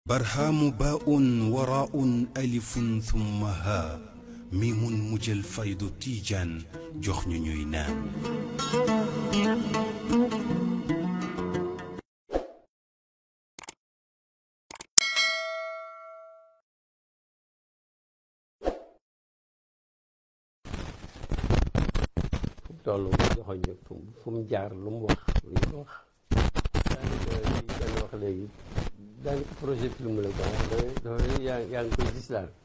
barhaamu baa'un waraa'un alifun thumma haa miimun mujjal faydu tiijaan jox ñu ñuy naan. toll mu joxoñ ñu fu mu jaar lu mu wax lu ñu wax daanaka li wax léegi daanaka projet film la quoi dafa yaa yaa ngi koy gis daal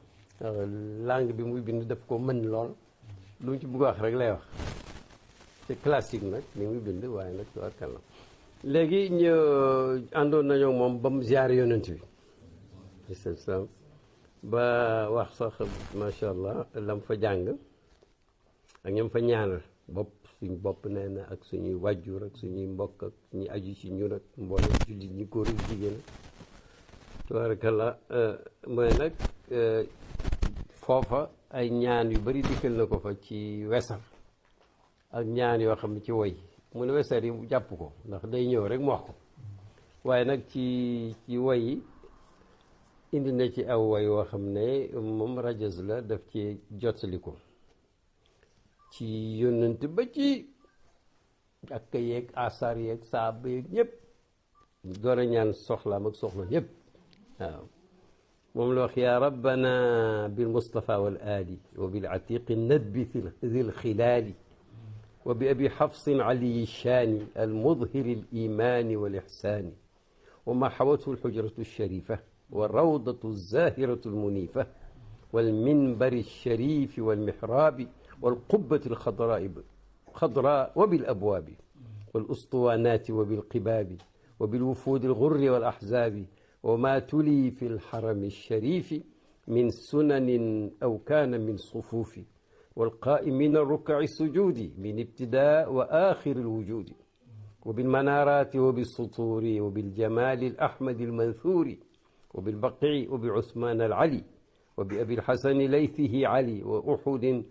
langue bi muy bind daf ko mën lool lu mu ci bëgg wax rek lay wax c'est classique nag li muy bind waaye nag tubaarkal la léegi ñu àndoon nañoo moom ba mu ziar yonent bi alayhi salaam ba wax sax macha allah lam fa jàng ak ñoom fa ñaanal bopp suñ bopp nee na ak suñuy wàjjur ak suñuy mbokk ak suñuy aju ci ñun ak mboolem jullit ñi góor ak jigéen tabarakallah mooy nag foofa ay ñaan yu bari dikkal na ko fa ci wesar ak ñaan yoo xam ne ci woy mu ne wesar yi jàpp ko ndax day ñëw rek mu wax ko waaye nag ci ci woy yi indi na ci aw woy woo xam ne moom rajas la daf ci jottali ko ci yónnante ba ci ak yeeg asar yeeg saaba yeeg ñëpp door a ñaan soxlaam ak soxla ñëpp waaw moom la wax yaa rabbana bil mustafa wal ali wa bil atiqi nadbi dil xilaali wa bi abi xafsin aliyi shaani al mudhiri al imani wal ixsaani wa ma xawathu al xujratu al sharifa wa rawdatu al zahiratu al munifa wal minbari al sharifi wal mihraabi والقبة الخضراء خضراء وبالأبواب والأسطوانات وبالقباب وبالوفود الغر والأحزاب وما تلي في الحرم الشريف من سنن أو كان من صفوف والقائمين الركع السجود من ابتداء وآخر الوجود وبالمنارات وبالسطور وبالجمال الأحمد المنثور وبالبقيع وبعثمان العلي وبأبي الحسن ليثه علي وأحد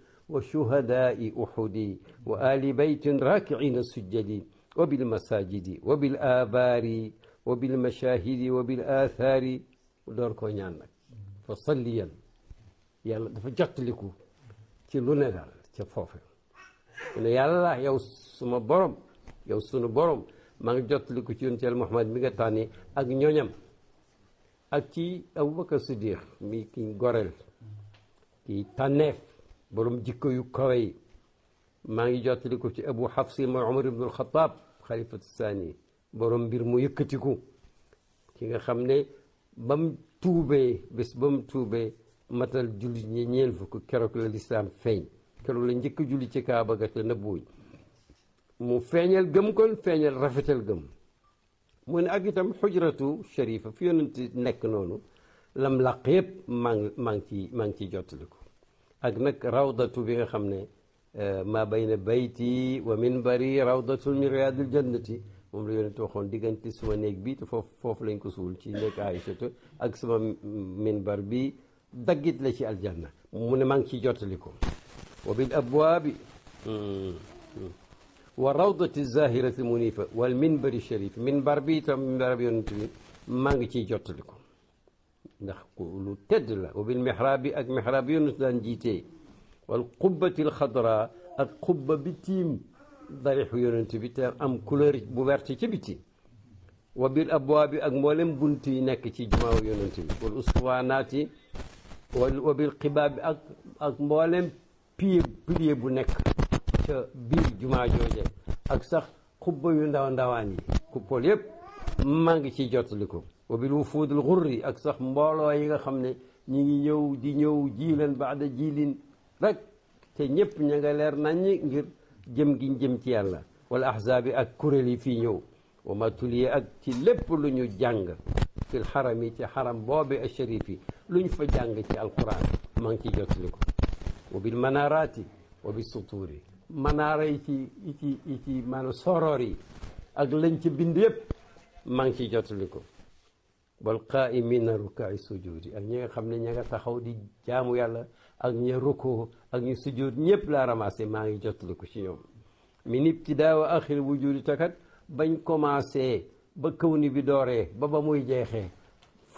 وشهداء أحد وآل بيت راكعين سجدين وبالمساجد وبالآبار وبالمشاهد وبالآثار door koo ñaan nag fa salliyan yàlla dafa jottaliku ci lu ne daal ca foofe mu ne yàlla yow suma borom yow sunu borom maa ngi jottaliku ci yonent Yàlla Muhammad mi nga tànni ak ñoñam ak ci Abubakar Siddiq mi ki goreel ki tànneef borom jikko yu kawe yi maa ngi jottali ko ci abu xafsi mooy omar ibnu alxataab xalifatu saani borom mbir mu yëkkatiku ki nga xam ne ba mu tuubee bés ba mu tuubee matal julli ñi ñeen fukk keroog la lislaam feeñ keroog la njëkk julli ci kaaba ga te nëbbuwuñ mu feeñal gëm kon feeñal rafetal gëm mu ne ak itam xujratu sharifa fi yonent nekk noonu lam làq yëpp maa ngi maa ngi ci maa ngi ciy jottaliku ak nag rawdatu bi nga xam ne maa bayna bayti wa minbari rawdatun min riyaadil jannati moom la yonent waxoon diggante suma néeg bi te foofu foofu lañ ko suul ci néeg Aïchatu ak sama minbar bi daggit la ci aljanna mu ne maa ngi ciy jottali ko wa bil abwaabi wa rawdati zahirati munifa wal minbari sharif minbar bi itam minbar bi yonent bi maa ngi ciy jottali ko ndax lu tedd la wa bil mihrab bi ak mihrab bi yonent daan jiitee wal qubbati alxadra ak qubba bi tiim darixu yonent bi te am couleur bu verte ca biti wa bil abwaabi ak mboolem bunt yi nekk ci jumaaw yonent bi wal uswaanaati wa bil qibaab bi ak ak mboolem pilier pilier bu nekk ca biir jumaa jooje ak sax qubba yu ndaw ndawaan yi kuppool yépp maa ngi ciy jottali ko wa bil wufuudil xurri ak sax mbooloo yi nga xam ne ñi ngi ñëw di ñëw jiilan baada jiilin rek te ñëpp ña nga leer naññi ngir jëm giñ jëm ci yàlla wala ahzaabi ak kuréel yi fii ñëw wa ma tuliye ak ci lépp lu ñu jàng fil xaram yi ci xaram boobe a sharif yi lu ñu fa jàng ci alquran maa ngi ciy jottali ko wa bil manaraati wa bi sutuuri manaara yi ci yi ci yi ci maanaam soroor yi ak lañ ci bind yëpp maa ngi ciy jottali ko wal qaa'imiina rukaai sujudi ak ñi nga xam ne ña nga taxaw di jaamu yàlla ak ña rukkoo ak ñu sujud ñëpp laa ramassé maa ngi jottali ko ci ñoom min ibtidaa wa axiri wujudi takat bañ commencé ba kaw ni bi dooree ba ba muy jeexee fu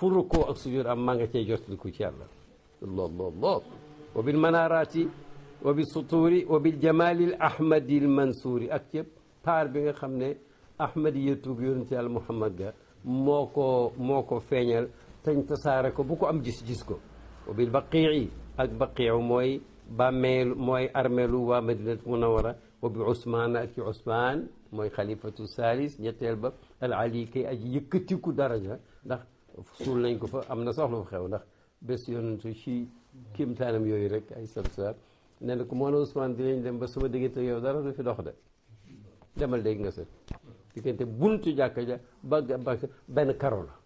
fu rukkoo ak sujud am maa nga cay jotliku ci yàlla allah allah allah wa bil manarati wa bil suturi wa bil jamali l ahmadi l mansuuri ak yëpp paar bi nga xam ne ahmadi yëtug yonent yàlla muhammad ga moo ko moo ko feeñal tañ tasaare ko bu ko am gis-gis ko wa bil baqii ak baqiu mooy bàmmeelu mooy armeelu waa madinat munawara wa bi usmaan ak ci usmaan mooy xalifatu salis ñetteel ba al ali kay aji yëkkatiku daraja ndax suul nañ ko fa am na soxla fa xew ndax bés yonentu ci kéemtaanam yooyu rek ay sab sa nee na ko moo ne Ousmane dinañ dem ba sama diggante yow dara du fi dox de demal léegi nga set diggante buntu jàkka ja ba ba benn karo la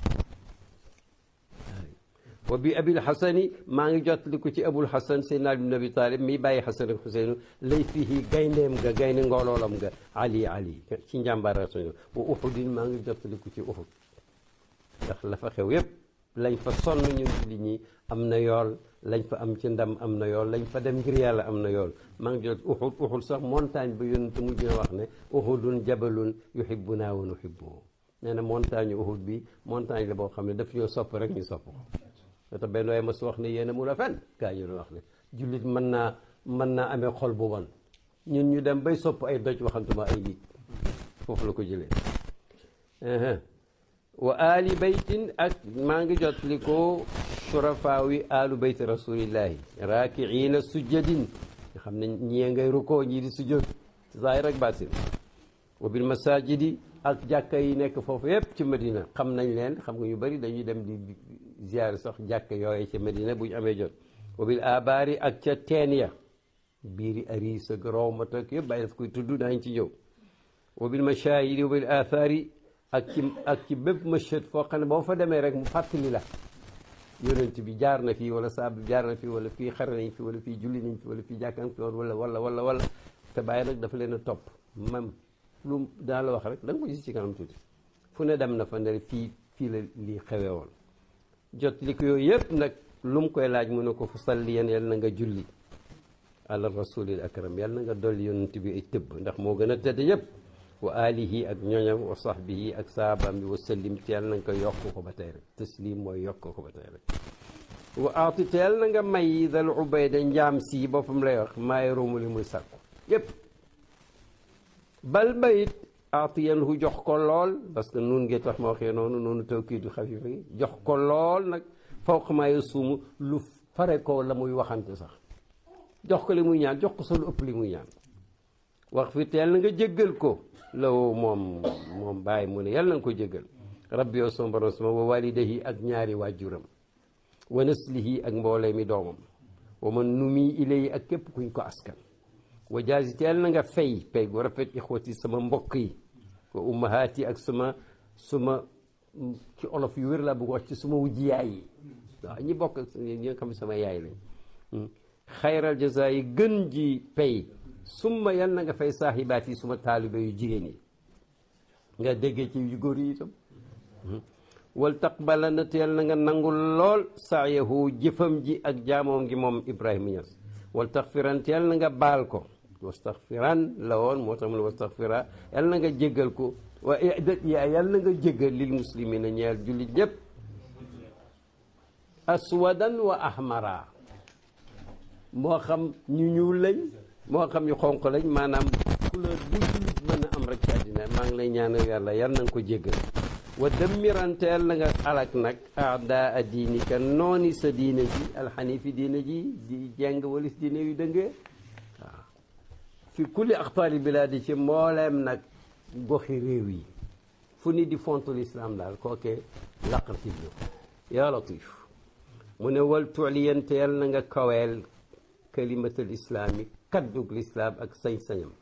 wa bi abil xasani maa ngi jottali ko ci abul xasan seydna ali bin abi talib mi bàyyi xasan ak xuseynu lay fii gayndeem ga gaynde ngooloolam ga ali ali ci njàmbaara suñu wa uxudin maa ngi jottali ko ci uxud ndax la fa xew yépp lañ fa sonn ñun jullit ñi am na yool lañ fa am ci ndam am na yool lañ fa dem ngir yàlla am na yool maa ngi jot uxud uxud sax montagne ba yonent mujj na wax ne uxudun jabalun yuhibbuna wa nuhibbuhu nee na montagne uxud bi montagne la boo xam ne daf ñoo sopp rek ñu sopp ko te tax benn waaye mas wax ne yéen a mun a fen gaa ñu doon wax ne jullit mën naa mën naa amee xol bu bon ñun ñu dem bay sopp ay doj waxantuma ay nit foofu la ko jëlee wa ali baytin ak maa ngi jot li ko surafaawi alu bayti rasulillahi raakiina sujjadin nga xam ne ñii ngay rukkoo ñii di sujjóot zaahir ak baatin wa bil masajidi ak jàkka yi nekk foofu yépp ci Medina xam nañ leen xam nga ñu bëri dañuy dem di ziyaar sax jàkka yooyu ci Medina bu ñu amee jot wa bil abaari ak ca teen ya biiri aris ak rawmat ak yëpp bàyyi daf koy tudd daañ ci ñëw wa bil mashahidi wa bil athari ak ci ak ci bépp mashhad foo xam ne boo fa demee rek mu fàttali la yonent bi jaar na fii wala saab bi jaar na fii wala fii xare nañ fi wala fii julli nañ fi wala fii jàkkan fi woon wala wala wala wala te bàyyi nag dafa leen a topp même lu daa la wax rek da nga ko gis ci kanam tuuti fu ne dem na fa ne fii fii la lii xewee woon jot li ko yooyu yëpp nag lu mu koy laaj mu ne ko fa salli yéen yal na nga julli ala rasulil akram yal na nga dolli yonent bi ay tëbb ndax moo gën a tëdd yëpp wa alihi ak ñoñam wa sahbihi ak saabaam bi wa sallim teel na nga ko yokk ko ba tey rek taslim mooy yokk ko ba tey rek wa aati teel na nga may dal ubayda njaam si boppam lay wax maay ruumu li muy sàkku yëpp bal bayit aatiyan hu jox ko lool parce que nun ngee tax ma waxee noonu noonu tawkiidu xafifa gi jox ko lool nag fawq maa yasuumu lu fare ko la muy waxante sax jox ko li muy ñaan jox ko sa lu ëpp li muy ñaan wax fi teel na nga jéggal ko law moom moom bàyyi mu ne yàlla na nga ko jéggal rabbi yow sama borom sama wa walidahi ak ñaari waajuram wa naslihi ak mboolee mi doomam wa man numi ilayi ak képp kuñ ko askan wa jaasi teel na nga fay pay gu rafet ixwati sama mbokk yi wa ummahaati ak sama suma ci olof yu wér laa bëgg wax ci suma wujji yaay yi waaw ñi bokk ñi nga xam ne sama yaay lañ xayral jaza yi gën ji pay summa yal na nga fay saaxibaat yi suma taalibe yu jigéen yi nga déggee ci yu góor yi itam wal taqbala na teel na nga nangul lool saayahu jëfam ji ak jaamoom gi moom Ibrahima Niass wal taxfiran teel na nga baal ko wastaxfiran la woon moo tax mu ne wastaxfira yal na nga jéggal ko wa yal na nga jéggal lil muslimina ñeel jullit ñëpp aswadan wa ahmara moo xam ñu ñuul lañ moo xam ñu xonq lañ maanaam couleur bu jullit mën a am rek ci àddina maa ngi lay ñaanal yàlla yal na nga ko jéggal wa dëmmiranteel na nga alak nag aada a diinika nooni sa diine ji alxanifi diine ji di jeng walis diine yu dëngee waaw fi kulli axtaari bilaadi ci mbooleem nag goxi réew yi fu ni di fontu lislaam daal kookee laqartib ñu yaa latif mu ne wal tuuliyanteel na nga kaweel kalimatal islaami kaddug lislaam ak sañ-sañam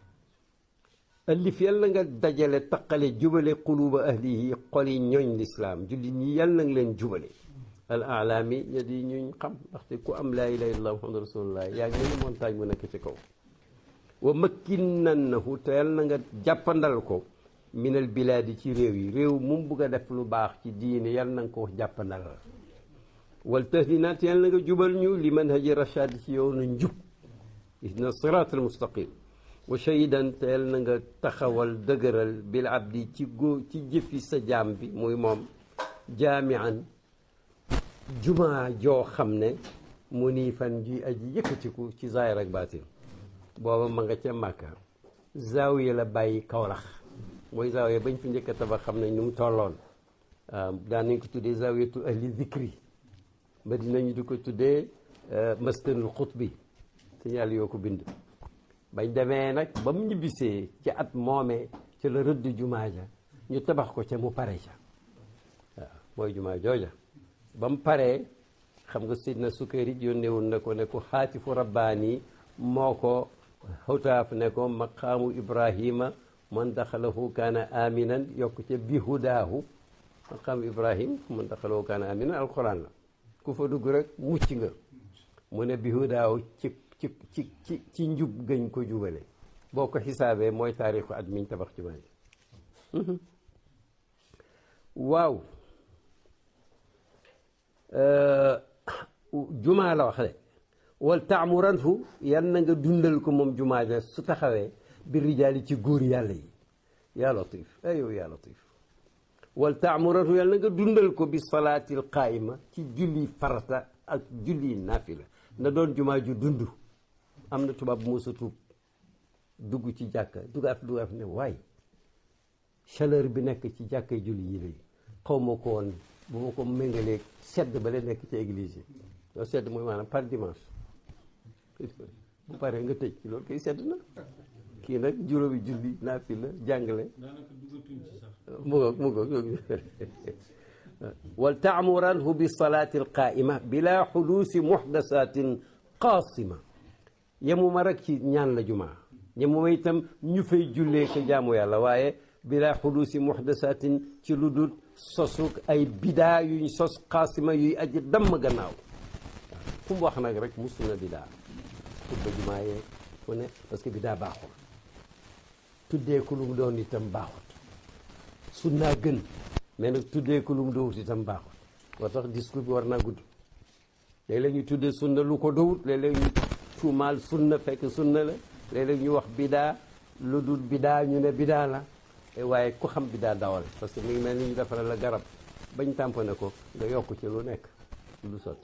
ëllif yal na nga dajale taqale jubale quluba ahlihi xoli ñooñ lislaam jullit ñi yal na nga leen jubale al alaami ña di ñuñ xam ndaxte ku am laa ilaha illallah muhammadu rasulullah yaa ngi ni montagne mu nekk ci kaw wa makkinannahu te yal na nga jàppandal ko minal bilaadi ci réew yi réew mu bugg a def lu baax ci diine yal na nga ko jàppandal wal tahdinaat yal na nga jubal ñu li manhaji rachad ci yoonu njub ihdina sirat al mustaqim wa shahidan teel na nga taxawal dëgëral bil abdi ci góor ci jëfi sa jaam bi muy moom jaamian jumaa joo xam ne mu nii fan ji aji yëkkatiku ci zaahir ak baatin booba ma nga ca Màkka zaawiya la bàyyi Kawlax mooy zaawiya bañ fi njëkk a tabax xam nañ nu mu tolloon waaw daan nañ ko tuddee zaawiyatu ahli zikri ba dinañu di ko tuddee maskanul xutbi signal yoo ko bind bañ demee nag ba mu ñibbisee ci at moomee ci la rëdd jumaa ja ñu tabax ko ca mu pare ca waaw mooy jumaa jooja ba mu paree xam nga sidna Sukayri yónneewul na ko ne ko xaatifu rabbaani moo ko xawtaaf ne ko maqaamu Ibrahima man daxalahu kaana aminan yokk ca bi hudaahu maqaamu Ibrahim man daxalahu kaana aminan alquran la ku fa dugg rek mucc nga mu ne bi hudaahu ci ci ci ci ci njub gëñ ko jubale boo ko xisaabee mooy taarixu at miñ tabax jumaa ji waaw jumaa la wax de wal taamuranhu yal na nga dundal ko moom jumaa ja su taxawee bi rijaali ci góor yàlla yi yaa latif ay yow yaa latif wal taamuranhu yal na nga dundal ko bi salaatil qaayima ci julli farata ak julli naafila na doon jumaa ju dund am na tubaab bu mosa tuub dugg ci jàkka dugaat dugaat ne waay chaleur bi nekk ci jàkka julli yi lay xaw ma ko woon bu ma ko méngalee sedd ba la nekk ci église yi loolu sedd mooy maanaam par dimanche bu paree nga tëj loolu koy sedd na kii nag juróomi julli naafi la jàngale mu ngoog mu ngoog wal taamuranhu bi salaati alqaa'ima bila xuluusi muxdasatin qaasima yemuma rek ci ñaan la jumaa yemuma itam ñu fay jullee ko jaamu yàlla waaye bila xuluusi muxdasatin ci lu dul sosuk ay bidaa yuñ sos xaasima yuy aji damm gannaaw fu mu wax nag rek musu na bidaa tudda jumaa yee fu ne parce que bidaa baaxul tuddee ko lu mu doon itam baaxut sunnaa gën mais nag tuddee ko lu mu dowut itam baaxut moo tax discours bi war naa gudd léeg-léeg ñu tuddee sunna lu ko dowut léeg-léeg ñu tuumaal sunna fekk sunna la léeg-léeg ñu wax bidaa lu dul bidaa ñu ne bidaa la waaye ku xam bidaa dawal parce que mi ngi mel ni ñu defaral la garab bañ tàmpane ko nga yokk ci lu nekk lu sotti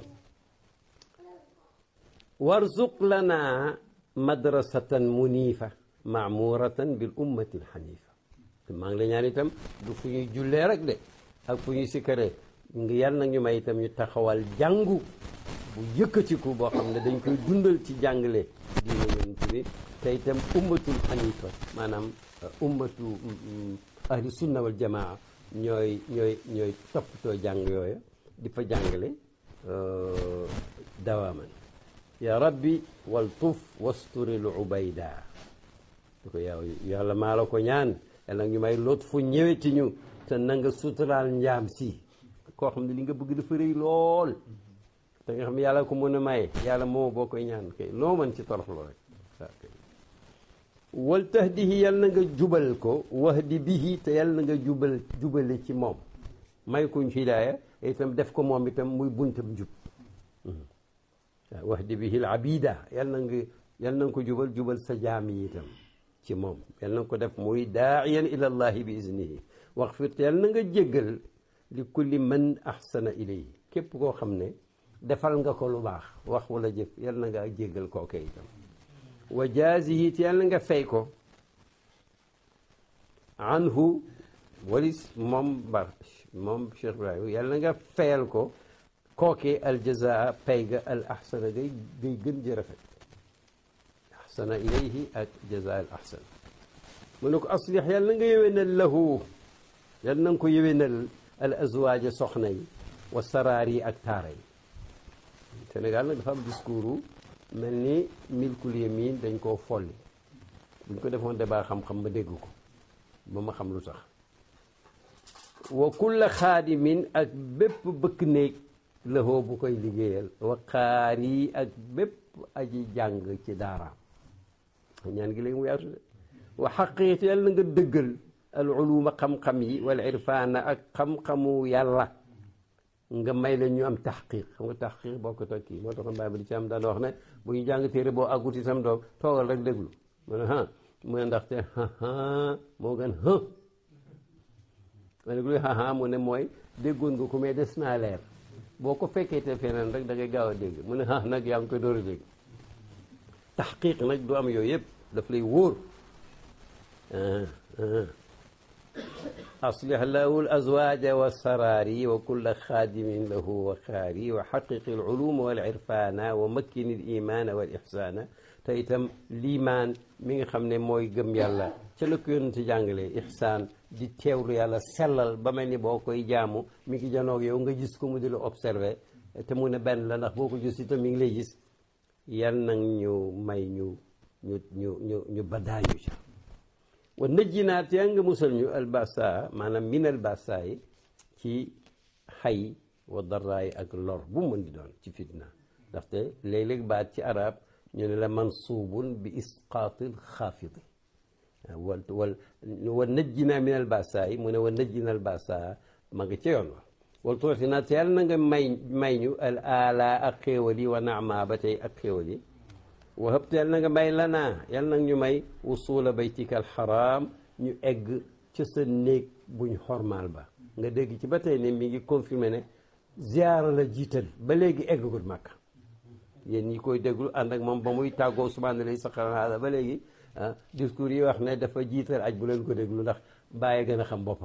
warzuq lana madrasatan munifa maamuratan bil ummati alxanifa maa ngi la ñaan itam du fu ñuy jullee rek de ak fu ñuy sikkaree ngi yàlla nag ñu may itam ñu taxawal jàngu bu yëkkatiku boo xam ne dañ koy dundal ci jàngale diine yonent bi te itam ummatul xanifa maanaam ummatu ahli sunna wal jamaa ñooy ñooy ñooy toppatoo jàng yooya di fa jàngale dawaaman ya rabbi wal tuf wasturil ubayda di ko yow yàlla maa la ko ñaan yàlla nag ñu may lot fu ñëweti ñu te na nga suturaal njaam si koo xam ne li nga bëgg dafa rëy lool te nga xam ne yàlla ko mën a maye yàlla moo boo koy ñaan kay loo mën ci toroxlu rek waaw kay wal tahdihi yal na nga jubal ko wahdi bihi te yal na nga jubal jubale ci moom may kuñ hidaaya itam def ko moom itam muy buntam jub waaw wahdi bihi al abida yal na nga yal na nga ko jubal jubal sa jaam yi itam ci moom yal na nga ko def muy daaiyan ila allahi bi iznihi waxfir te yal na nga jéggal li kulli man ahsana ilayhi képp koo xam ne defal nga ko lu baax wax wala jëf yal na nga jéggal kooke itam wa jaazihi te yàlla nga fay ko anhu walis moom bar moom Cheikh Ibrahima yàlla nga fayal ko kooke aljazaa pay ga al ahsana gay gay gën ji rafet ahsana ilayhi ak jazaa al ahsan mu ne ko aslix yàlla nga yëwénal lahu yàlla na nga ko yëwénal al azwaaja soxna yi wa saraar yi ak taara yi Sénégal nag dafa am discours mel ni milkul yamin dañ koo folli buñ ko defoon débat xam-xam ma dégg ko ba ma xam lu tax wa kulla xaadimin ak bépp bëkk néeg lëxoo bu koy liggéeyal wa xaari ak bépp aji jàng ci daaraam ñaan gi léegi mu yaatu de wa xaqiiqi yàlla na nga dëggal al uluma xam-xam yi wal irfaana ak xam-xamu yàlla nga may la ñu am taxqiq xam nga taxqiq boo ko tokki moo taxoon bàyyi ba di ci am daan wax ne bu ñu jàng téere boo àggut itam doom toogal rek déglu mu ne ah mu ne ndaxte moo gën ha ma ne luy ha mu ne mooy déggoon nga ko mais des naa leer boo ko fekkee te feneen rek da ngay gaaw a dégg mu ne ah nag yaa ngi koy door a dégg taxqiq nag du am yooyu yëpp daf lay wóor aslih lahu al azwaja wa sarari wa kulla xaadimin lahu wa xaari wa xaqiqi al uluma wal irfana wa makkini al imana wal ihsana te itam liimaan mi nga xam ne mooy gëm yàlla ca la ko yonent jàngale ihsaan di teewlu yàlla sellal ba mel ni boo koy jaamu mi ngi janoog yow nga gis ko mu di la observé te mu ne benn la ndax boo ko gis itam mi ngi lay gis yal nag ñu may ñu ñu ñu ñu ñu badaayu ca wa nëjjinaat yaa nga musal ñu albasa maanaam min albasa yi ci xay wa daraay ak lor bu mën di doon ci fitna ndaxte léeg-léeg baat ci arab ñu ne la mansuubun bi isqaatil xaafidi wal wal wa najjina min al basa yi mu ne wa najjina al basa ma nga ca yoon wa wal tuutina te yàlla na nga may may ñu al ala ak xéewal yi wa naama ba tey ak xéewal yi wa hëbte yàlla na nga may lanaa yàlla nag ñu may wusula baytika al xaraam ñu egg ca sa néeg buñ xormaal ba nga dégg ci ba tey ne mi ngi confirmé ne ziyaara la jiital ba léegi eggagul Makka yéen ñi koy déglu ànd ak moom ba muy tàggoo subhaana lay saxaraala ba léegi ah discours yi wax ne dafa jiital aj bu leen ko déglu ndax bàyyi gën a xam boppam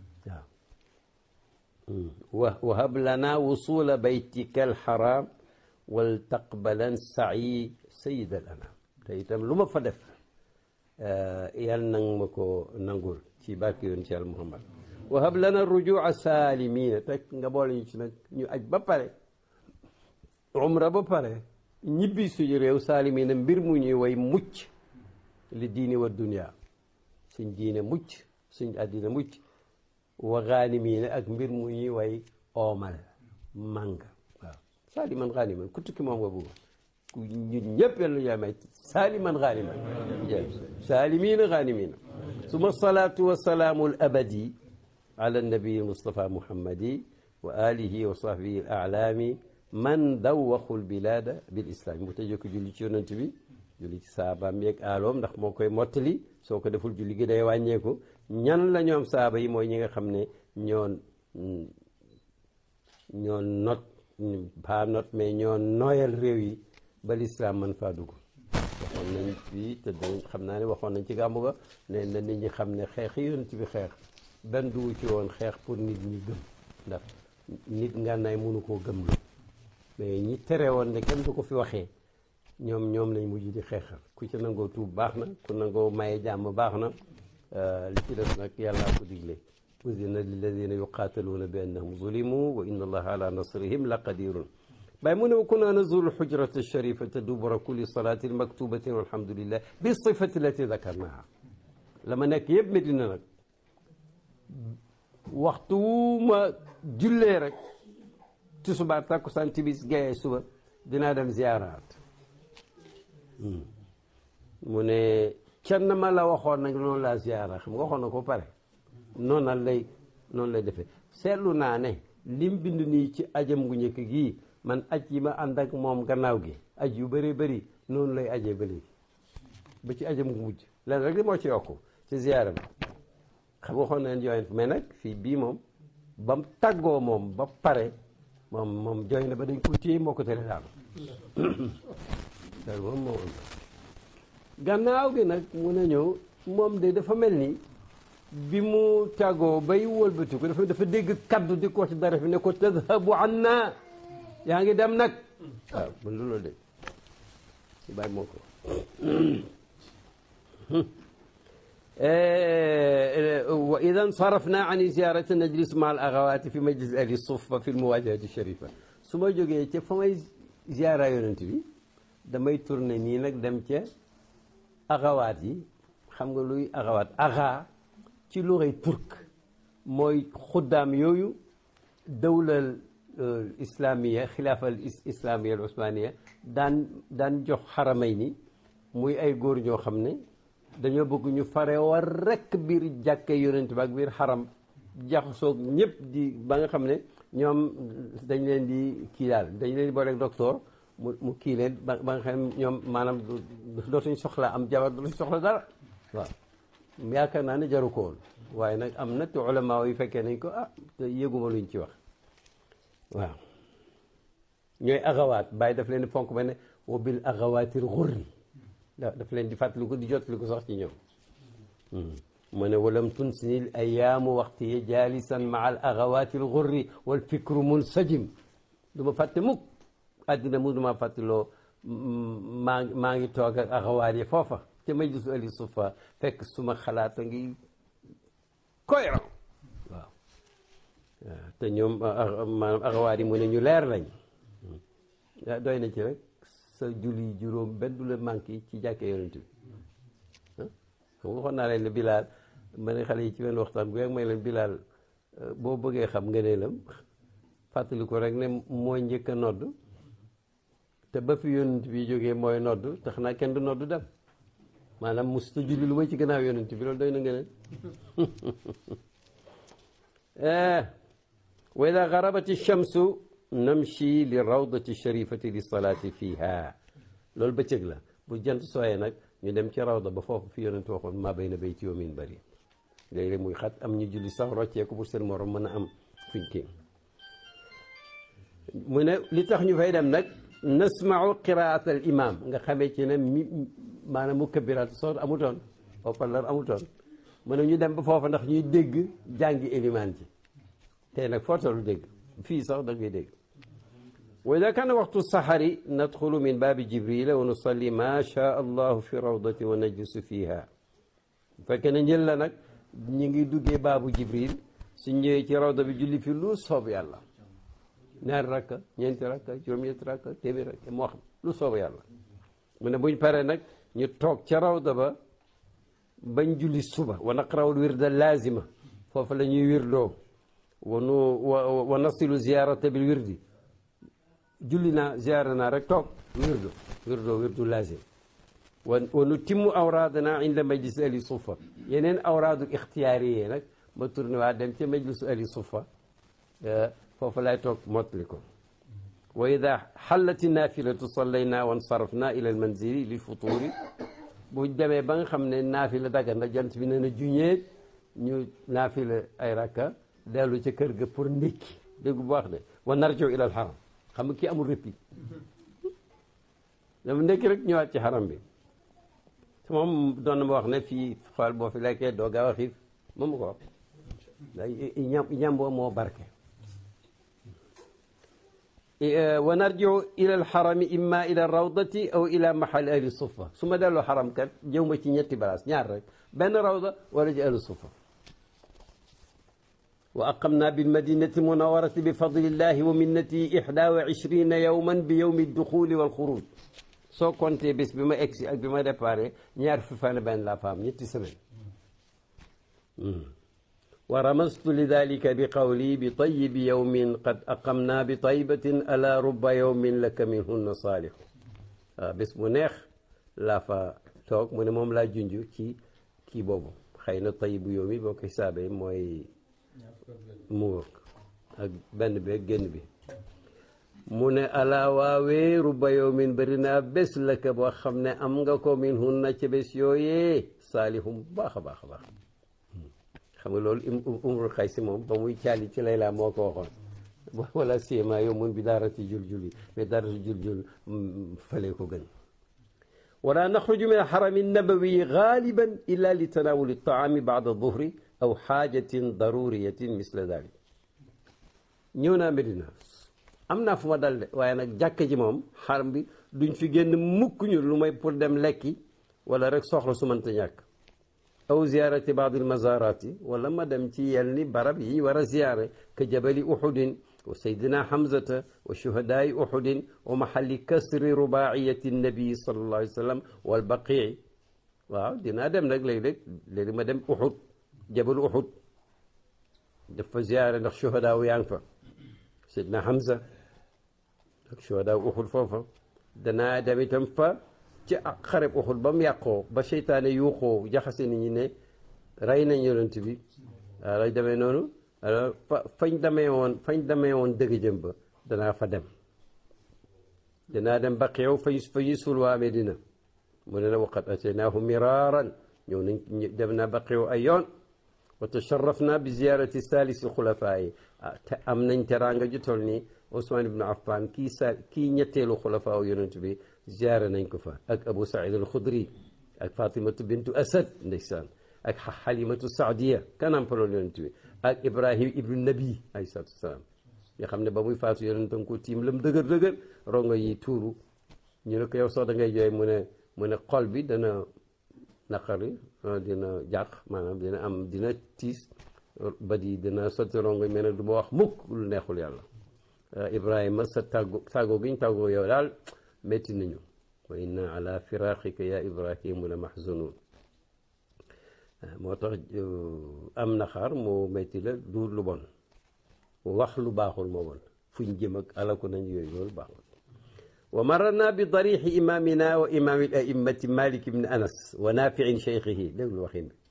waaw wa wahab lana wusula baytika alxaram wal taqbalan sa'i sayid al anam te itam lu ma fa def yàlla nang ma ko nangul ci barke yoon ci al muhammad wahab lana rujua salimina te nga boole ñu ci nag ñu aj ba pare umra ba pare ñibbi suñu réew saalimina mbir mu ñuy way mucc li diini wa dunia suñ diine mucc suñ àddina mucc wa xaanimiina ak mbir mu ñuy way oomal màng waaw saaliman xaaniman ku tukki moom nga bëgg ku ñun ñëpp yàlla yaa may saaliman xaaniman saalimiina xaanimiina suma salaatu wa salaamu al abadi ala nabii mustafa muhammadi wa alihi wa sahbihi al alaami man dawwaxul bilaada bil islam mu tëjee ko julli ci yonent bi julli ci saabaam yeeg aaloom ndax moo koy mottali soo ko deful julli gi day wàññeeku ñan la ñoom saaba yi mooy ñi nga xam ne ñoo ñoo not pas not mais ñoo nooyal réew yi ba lislaam man faa dugg waxoon nañ fii te dañ xam naa ne waxoon nañ ci gàmmu ga ne na nit ñi xam ne xeex yi yonent bi xeex benn dugg ci woon xeex pour nit ñi gëm ndax nit ngànnaay mënu koo gëm lu mais ñi tere woon ne kenn du ko fi waxee ñoom ñoom lañ mujj di xeexal ku ci nangoo tuub baax na ku nangoo maye jàmm baax na li ci des nag yàllaa ko digle uzina lilladina yuqaataluuna bi annahum zulimu wa inna allaha ala nasrihim la qadirun bàyyi mu ne wa kunna nazuru lxujrata alsharifata dubura kulli salatin maktubatin walhamdulillah bi sifati lati dakarnaha la ma nekk yëpp Medina nag waxtu ma jullee rek tisbaar takkusaan timis gaye suba dinaa dem ziyaaraat mu ne kenn ma la waxoon nag noonu laa ziyaara xam nga waxoon na ko pare noonu la lay noonu lay defee seetlu naa ne lim bind nii ci ajam gu njëkk gii man aj yi ma ànd ak moom gannaaw gi aj yu bëree bëri noonu lay ajee ba léegi ba ci ajam gu mujj leen rek li moo ci yokku ci ziyaara bi xam nga waxoon nañ joint mais nag fii bii moom ba mu tàggoo moom ba pare moom moom jooy na ba dañ ko téye moo ko tere daal loolu moom moo gannaaw gi nag mun a ñëw moom de dafa mel ni bi mu tàggoo bay wëlbati ko dafa dafa dégg kaddu di ko ci dara fi ne ko tadhabu anna yaa ngi dem nag waaw man loolu de si bàyyi moo ko wa idan sarafna an ziyarati najlis ma al axawaati fi majlis ahli sufa fi lmuwajahati sharifa su ma jógee ca fa may ziara yonent bi damay tourné nii nag dem ca axawaat yi xam nga luy axawaat axa ci luxay turk mooy xuddaam yooyu dawlal islamiya xilaafal islamiya al usmaniya daan daan jox xaramay ni muy ay góor ñoo xam ne dañoo bëgg ñu fare war rekk biir jàkke yonent bi ak biir xaram jaxasoog ñëpp di ba nga xam ne ñoom dañ leen di kii daal dañ leen di booleeg docteur mu mu kii leen ba ba nga xam ne ñoom maanaam dootuñ soxla am jabar dootuñ soxla dara waaw yaakaar naa ne jaru ko woon waaye nag am na te ulama yi fekkee nañ ko ah te yëguma luñ ci wax waaw ñooy axawaat bàyyi daf leen di fonk ba ne wa bil axawaatir xurri daf leen di fàttali ko di jottali ko sax ci ñoom mu ne walam tunsinil ayaamu waxti ye jaalisan maa al axawaatil xurri wal fikru munsajim du ma fàtte mukk àddina mu du ma fàttaloo maa maa ngi toog ak axawaat yi foofa ca majlisu ali sufa fekk suma xalaat a ngi cohérent waaw te ñoom maanaam axawaat yi mu ne ñu leer lañ doy na ci rek sa julli juróom benn du la manqué ci jàkkee yonent bi xam nga waxoon naa leen ne bilaal ma ne xale yi ci benn waxtaan bu yàgg may leen bilaal boo bëggee xam ngëneelam fàttali ko rek ne mooy njëkk a nodd te ba fi yonent bi jógee mooy nodd tax naa kenn du nodd dem maanaam musta julli lu may ci gannaaw yonent bi loolu doy na ngëneel wa ida garabati shamsu namshi li rawdati sharifati li salaati fiha loolu bëccëg la bu jant sooyee nag ñu dem ci rawda ba foofu fi yonent waxoon maa bay na bay ci yoomin bëri léeg-léeg muy xat am ñu julli sax rocceeku pour seen morom mën a am fuñ kii mu ne li tax ñu fay dem nag nasmau qiraat al imam nga xamee ci ne mi maanaam mu kabiraat soot amutoon oppalar amutoon mu ne ñu dem ba foofa ndax ñuy dégg jàngi élimaan ci tey nag foo tollu dégg fii sax da ngay dégg wa ida kaana waxtu saxari nadxulu min baabi jibrila wa nusalli ma shaa allahu fi rawdati wa najlisu fiha bu fekkee ne njël la nag ñu ngi duggee baabu jibril su ñëwee ci rawda bi julli fi lu soob yàlla ñaari rakka ñeenti rakka juróom-ñeenti rakka téeméer rakka moo xam lu soob yàlla mu ne buñ paree nag ñu toog ca rawda ba bañ julli suba wa naqrawul wirda laazima foofu la ñuy wirdoo wa nu wa wa nasilu ziyarata bil wirdi julli naa ziyaara naa rek toog wirdo wirdo wirdu laazim wa wa nu timmu awraadana inda majlis ali sufa yeneen awraadu ixtiyaari yee nag ma tourné waa dem ca majlisu ali sufa foofu lay toog mottali ko wa ida xallati naafilatu sallayna wa nsarafna ila almanzili lil futuri bu demee ba nga xam ne naafila daga na jant bi ne na juñeet ñu naafila ay rakka dellu ca kër ga pour ndékki dégg bu baax de wa narjo ila al xaram xam nga kii amul répit dama ndékki rek ñëwaat ci xaram bi te moom doon na ma wax ne fii xool boo fi lekkee doo gaaw a xiif moom ma ko wax ñam ñam boo moo barke wa narjiu ila alxarami imma ila rawdati aw ila mahali ahli sufa su ma delloo xaram kat jëw ma ci ñetti balaas ñaar rek benn rawda wala ci ahli sufa wa aqamna bilmadinati munawarati bi fadlillahi wa minnati ixda wa ishrina yowman bi yowmi duxuli walxuruj soo compté bés bi ma egsi ak bi ma déparé ñaar fi fan benn laa fa am ñetti semaine wa ramastu lidalika bi qawli bi tayibi yowmin qad aqamna bi taybatin ala ruba yowmin laka minhunna saalixu waaw bés bu neex laa fa toog mu ne moom laa junj ci kii boobu xëy na tayibu yowmi boo ko xisaabee mooy mu ak benn bi ak génn bi mu ne ala waawee ruba yowmin bëri naa bés laka boo xam ne am nga ko minhunna ci bés yooyee saalihum baax a baax a baax xam nga loolu umrul xay si moom ba muy caali ci layla moo ko waxoon wala siyema yow mun bi daarati jul-jul yi mais daarati jul-jul fale ko gën wala naxruju min alxarami nabawi galiban illa li tanawuli taami baada duhri aw xaajatin daruriyatin misla dalik ñëw naa Medina am naa fu ma dal de waaye nag jàkk ji moom xaram bi duñ fi génn mukk ñu lu may pour dem lekki wala rek soxla su mënta ñàkk aw ziyaarati baadi almazarati wala ma dem ci yel ni barab yi war a ziyaare ka jabali uxudin wa saydina hamzata wa shuhadaai uxudin wa mahalli kasri rubaiyati nabii sallallahu alayhi wa sallam wal baqii waaw dinaa dem nag léeg-léeg léegi ma dem uxud jabal uxud dafa ziyaare ndax shuhadaa yaa ngi fa saydina hamza ak shuhadaa uxud foofa danaa dem itam fa ci xareb uxud ba mu yàqoo ba seytaane yuuxoo jaxase nit ñi ne rey nañ yonent bi waaw lay demee noonu alors fa fañ demee woon fañ demee woon dëgg jëm ba danaa fa dem danaa dem ba xeew fa fa ñu suul waa Medina mu ne la waqat ataynaahum miraaran ñëw nañ dem naa baqiw ay yoon wa tasharrafna bi ziyarati salisi xulafaa yi te am nañ teraanga ju toll ni Ousmane ibnu Affan kii sa kii ñetteelu xulafaa yonent bi ziyaara nañ ko fa ak Abu Saïd al Xudri ak Fatimatu bintu Asad ndeysaan ak Xalimatu Saadiya kanampalool yonent bi ak Ibrahim ibnu Nabi alayhi salaatu wasalaam nga xam ne ba muy faatu yonentam ko tiim lam dëgër dëgër rongo yi tuuru ñu ne ko yow soo da ngay jooy mu ne mu ne xol bi dana naqari dina jàq maanaam dina am dina tiis ba di dina sotti rongo mais nag du ma wax mukk lu neexul yàlla Ibrahima sa tàggo tàggoo gi ñu tàggoo yow daal métti nañu wa inna ala firaqika ya Ibrahimu la mahzunun moo tax am naxaar moo métti la du lu bon wax lu baaxul moo bon fuñ jëm ak alaku nañ yooyu loolu baaxul wa mararna bi darixi imamina wa imami al a'immati malik ibn anas wa nafiin cheikhihi déglu waxin bi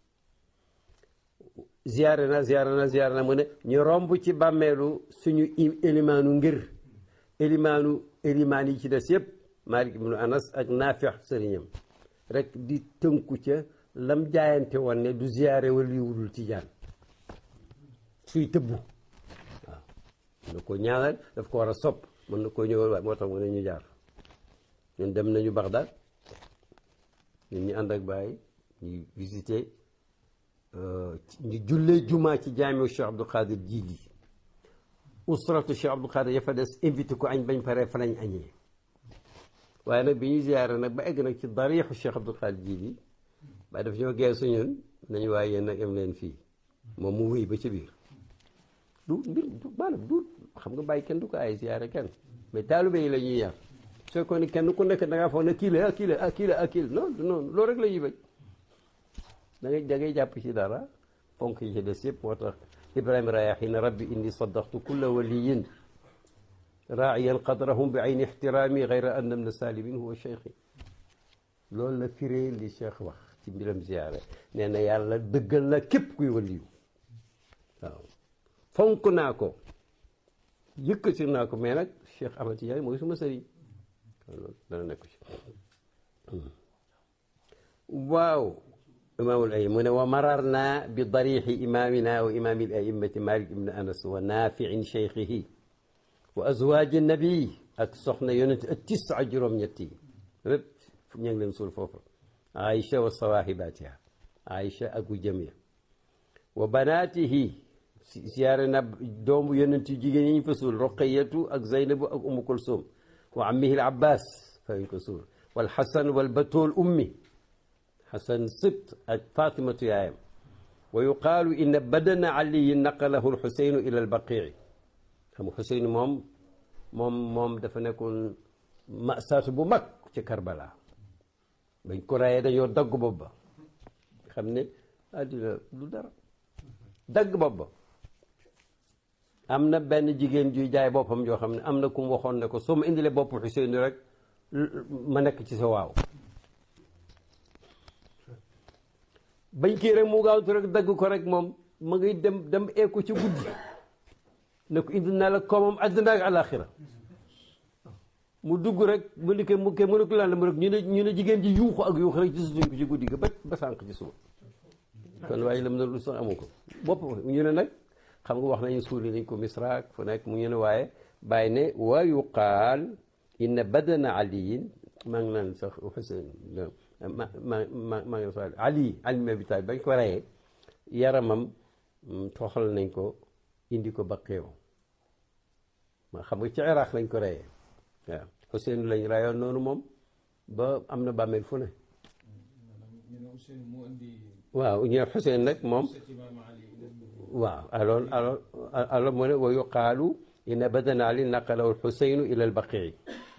ziyaare na ziyaare na ziyaare na mu ne ñu romb ci bàmmeelu suñu élimaanu ngir élimaanu élimaan yi ci des yëpp malik ibn anas ak nafix sëriñam rek di tënku ca lam jaayante woon ne du ziyaare wala yiwudul ci jaan suy tëbbu waaw mën na ko ñaanal daf ko war a sopp mën na koo ñëwal waaye moo tax mu ne ñu jaar ñun dem nañu Bagdad ñun ñu ànd ak bàyyi ñu visité ñu jullee jumaa ci jaamiu Cheikh Abdul Qadir Jili usratu Cheikh Abdul Qadir ya fa des invité ko añ bañ paree fa lañ añee waaye nag bi ñu ziyaare nag ba egg nag ci dariixu Cheikh Abdul Qadir Jili waaye daf ñoo geesu ñun nañu waaye yéen nag am leen fii moom mu wéy ba ci biir du mbir du maanaam du xam nga bàyyi kenn du ko ay ziyaare kenn mais taalibe yi la ñuy yar soo ko ni kenn ku nekk da ngaa foog ne kii la ah kii la ah kii la ah kii la non non loolu rek la ñuy bañ da ngay da ngay jàpp ci dara fonk yi ci des yëpp moo tax Ibrahima Rayahin rabbi inni saddaqtu kulla waliyin raa'iyan qadrahum bi ayni ixtiraami gayra anna min salimin huwa cheikhi loolu la firee li cheikh wax ci mbiram ziyaare nee na yàlla dëggal na képp kuy waliyu waaw fonk naa ko yëkkati naa ko mais nag Cheikh Ahmad Tidiane mooy suma sëriñ loolu dana nekk ci waaw imaamul ay mu ne wa marar naa bi darixi imamina wa imami l a'immati malik ibn anas wa nafiin cheikhihi wa azwaaji nabi ak soxna yonent ak tisa juróom-ñett yi lépp ñu ngi leen suul foofu aïcha wa sawahibatiha aïcha ak gu jëm ya wa banaatihi siyaare na doomu yonent yu jigéen yi ñu fa suul roqayatu ak zaynabu ak umu kulsum wa ammihi al abbas fa ñu ko suul wal xasan wal batool ummi xasan sibt ak fatimatu yaayam wa yuqaalu inna badana aliyin naqalahu lxuseynu ila albaqii xam nga xuseynu moom moom moom dafa nekkoon masaatu bu mag ci karbala bañ ko rayee dañoo dagg bopp ba xam ne àddina du dara dagg bopp ba am na benn jigéen juy jaay boppam joo xam ne am na ku mu waxoon ne ko soo ma indilee bopp Xuseynu rek ma nekk ci sa waaw bañ kii rek mu gaawtu rek dagg ko rek moom ma ngi dem dem eeku ci guddi ne ko indi naa la koomam àddina ak àlaxira mu dugg rek mu ni ke mu ke mu ne ko lan la mu rek ñu ne ñu ne jigéen ji yuuxu ak yuuxu rek gisatuñ ko ci guddi ga ba ba sànq ci suba kon waaye lam na lu sax amu ko bopp ñu ne nag xam nga wax nañu suuli nañ ko misraak fu nekk mu ñu ne waaye bàyyi ne wa yuqaal inna badana aliyin maa ngi naan sax Xuseyn ma ma ma maa ngi sax ali ali ma bi taay bañ ko reyee yaramam toxal nañ ko indi ko ba xeew ma xam nga ci Iraq lañ ko reyee waaw Xuseyn lañ rayoon noonu moom ba am na bàmmeel fu ne waaw ñu ne Xuseyn nag moom waaw alors alors alors mu ne wa yuqaalu inna badana ali naqalahu alxuseynu ila albaqii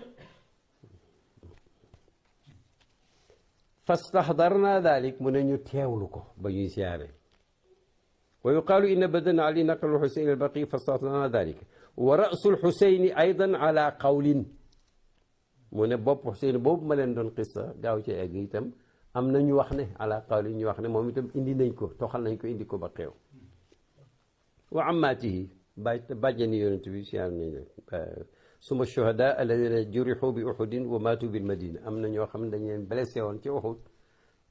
fastaxdarna dalik mu ne ñu teewlu ko ba ñuy siyaare wa yuqaalu inna badana ali naqalahu alxuseyn ila albaqii fastaxdarna dalik wa rasu alxuseyni aydan ala qawlin mu ne bopp xuseyn boobu ma leen doon xissa gaaw ci egg itam am na ñu wax ne ala qawlin ñu wax ne moom itam indi nañ ko toxal nañ ko indi ko ba xeew wa ammaatihi ba bàjjani yonent bi siyaar nañ leen suma shuhada alladina jurixu bi uhudin wa maatu bil madina am na ñoo xam ne dañ leen blessé woon ci Uhud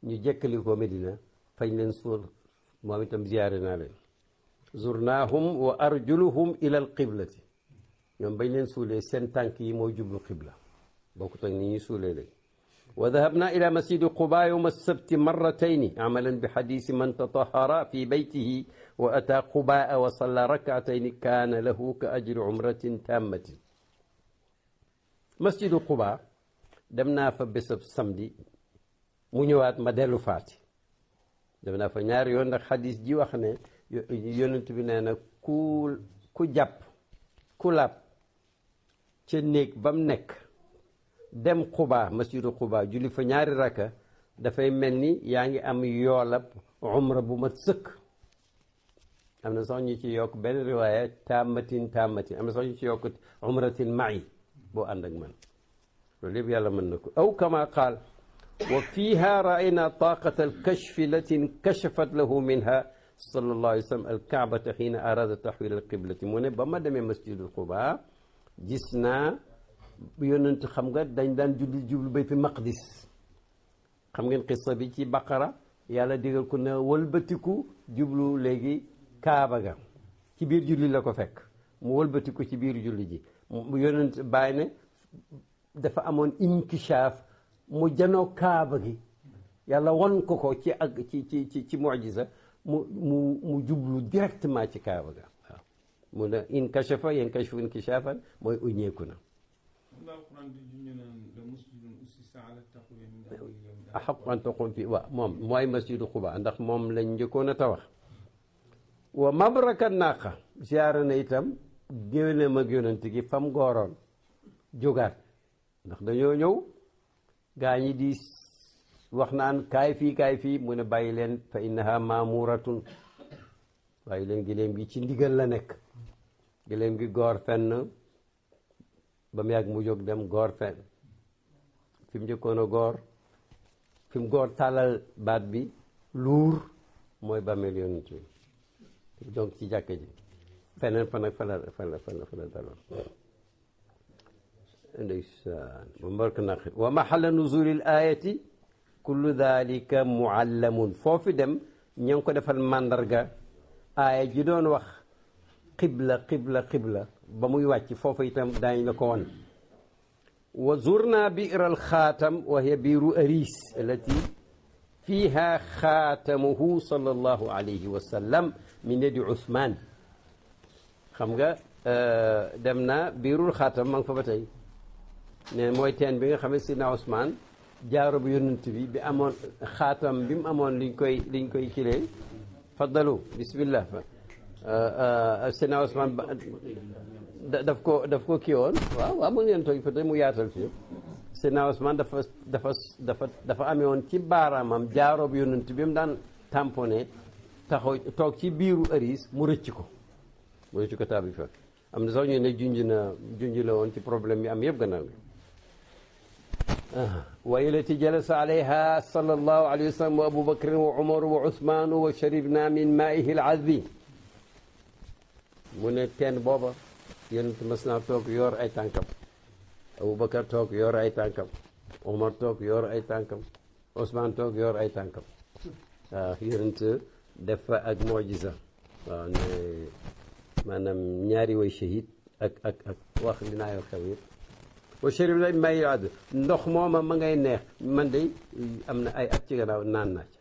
ñu jëkkali ko Medina fañ leen suul moom itam ziyaare naa leen zurnaahum wa arjuluhum ila al qiblati ñoom bañ leen suulee seen tànk yi moo jublu qibla bokkut ak ni ñuy suulee léegi wa dahabna ila masjidi quba yowma sabti marratayni amalan bi xadisi man tatahara fi baytihi wa ata qubaa wa salla rakatayni kaana lahu ka ajri umratin tammatin masjidu quba dem naa fa bésab samedi mu ñëwaat ma dellu faati dem naa fa ñaari yoon ndax xadis ji wax ne yonent bi nee na ku ku jàpp ku laab ca néeg ba mu nekk dem xubaa masjidu xubaa julli fa ñaari rakka dafay mel ni yaa ngi am yoolab umra bu mat sëkk am na sax ñu ci yokk benn riwaaya tàmmatin tàmmatin am na sax ñu ci yokk umratin ma'i boo ànd ak man loolu yëpp yàlla mën na ko aw kama qaal wa fiha raayna taqata alkashfi lati nkashafat lahu minha sallallahu alayhi wa sallam alkaabata xiina arada taxwil alqiblati mu ne ba ma demee masjidul quba gis naa yonent xam nga dañ daan julli jublu baytul maqdis xam ngeen xissa bi ci baqara yàlla digal ko ne wëlbatiku jublu léegi kaaba ga ci biir julli la ko fekk mu wëlbatiku ci biir julli ji mu yonent bàyyi ne dafa amoon inkishaaf mu janoo kaaba gi yàlla won ko ko ci ak ci ci ci ci mucjisa mu mu mu jublu directement ci kaaba ga waaw mu ne inkashafa yankashifu inkishaafan mooy uñeeku na axaqu an taqum fi waaw moom mooy masjidu Quba ndax moom lañ njëkkoon a tawax wa mabraka naqa ziyaara na itam géwélam ak yonent gi fam gooroon jógaat ndax dañoo ñëw gaa ñi di wax naan kaay fii kaay fii mu ne bàyyi leen fa innaha maamuratun bàyyi leen giléem gi ci ndigal la nekk giléem gi goor fenn ba mu yàgg mu jóg dem goor fenn fi mu njëkkoon a goor fi mu goor tàllal baat bi luur mooy bàmmeel yonent bi donc ci jàkka ji feneen fa nag fa la fa la fa la fa la daloon ndeysaan ba mbark naqi wa mahalla nuzuli l ayati kullu dalika muallamun foofu dem ña ngi ko defal màndarga aaya ji doon wax qibla qibla qibla ba muy wàcc foofu itam daañ la ko won wa zurna bi'r al xaatam wa hiya biiru aris allati fiha xaatamuhu sallallahu alayhi wa sallam min yadi Usmaan xam nga dem na biirul xaatam ma ngi fa ba tey ne mooy teen bi nga xam ne sidna Usmaan jaaro bu yonent bi bi amoon xaatam bi mu amoon liñ koy liñ koy kilee faddalu bismillah sidna Usmaan daf ko daf ko kii woon waaw waaw mu ngeen toog fa tey mu yaatal fii sidna Usmaan dafa dafa dafa dafa amee woon ci baaraamam jaaro bu yonent bi mu daan tamponné taxaw toog ci biiru aris mu rëcc ko mu rëcc ko taabi fa am na sax ñu ne junj na junj la woon ci problème yi am yëpp gannaaw gi wa ilati jalasa alayha sallallahu alayhi wa sallam wa abu bakrin wa umaru wa usmanu wa sharibna min maihi alazbi mu ne teen booba yonent mas naa toog yor ay tànkam abu bakar toog yor ay tànkam umar toog yor ay tànkam usman toog yor ay tànkam waaw yonent def fa ak mojisa waaw ne maanaam ñaari way shahid ak ak ak wax dinaa yoo xew yëpp wa sharib la may àdd ndox mooma ma ngay neex man de am na ay at ci gannaaw naan naa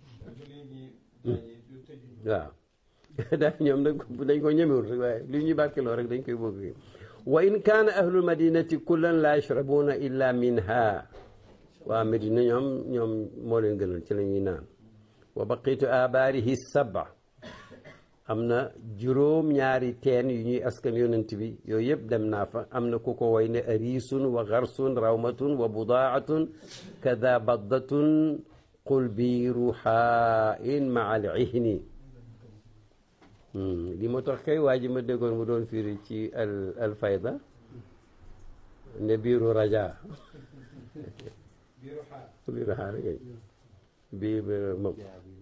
ca waaw daal ñoom nag dañ ko ñemewul rek waaye li ñuy barkeloo rek dañ koy bëgg wa in kaana ahlul madinati kullan la yashrabuuna illa minha waa Medina ñoom ñoom moo leen gënal ci la ñuy naan wa baqitu abaarihi saba am na juróom ñaari teen yu ñuy askan yonent bi yooyu yëpp dem naa fa am na ku ko way ne arisun wa garsun rawmatun wa budaatun kada baddatun qul biiru xaain maa al ihni li ma tax kay waa ji ma déggoon mu doon firi ci al al fayda ne biiru raja biiru xaar kay biir moom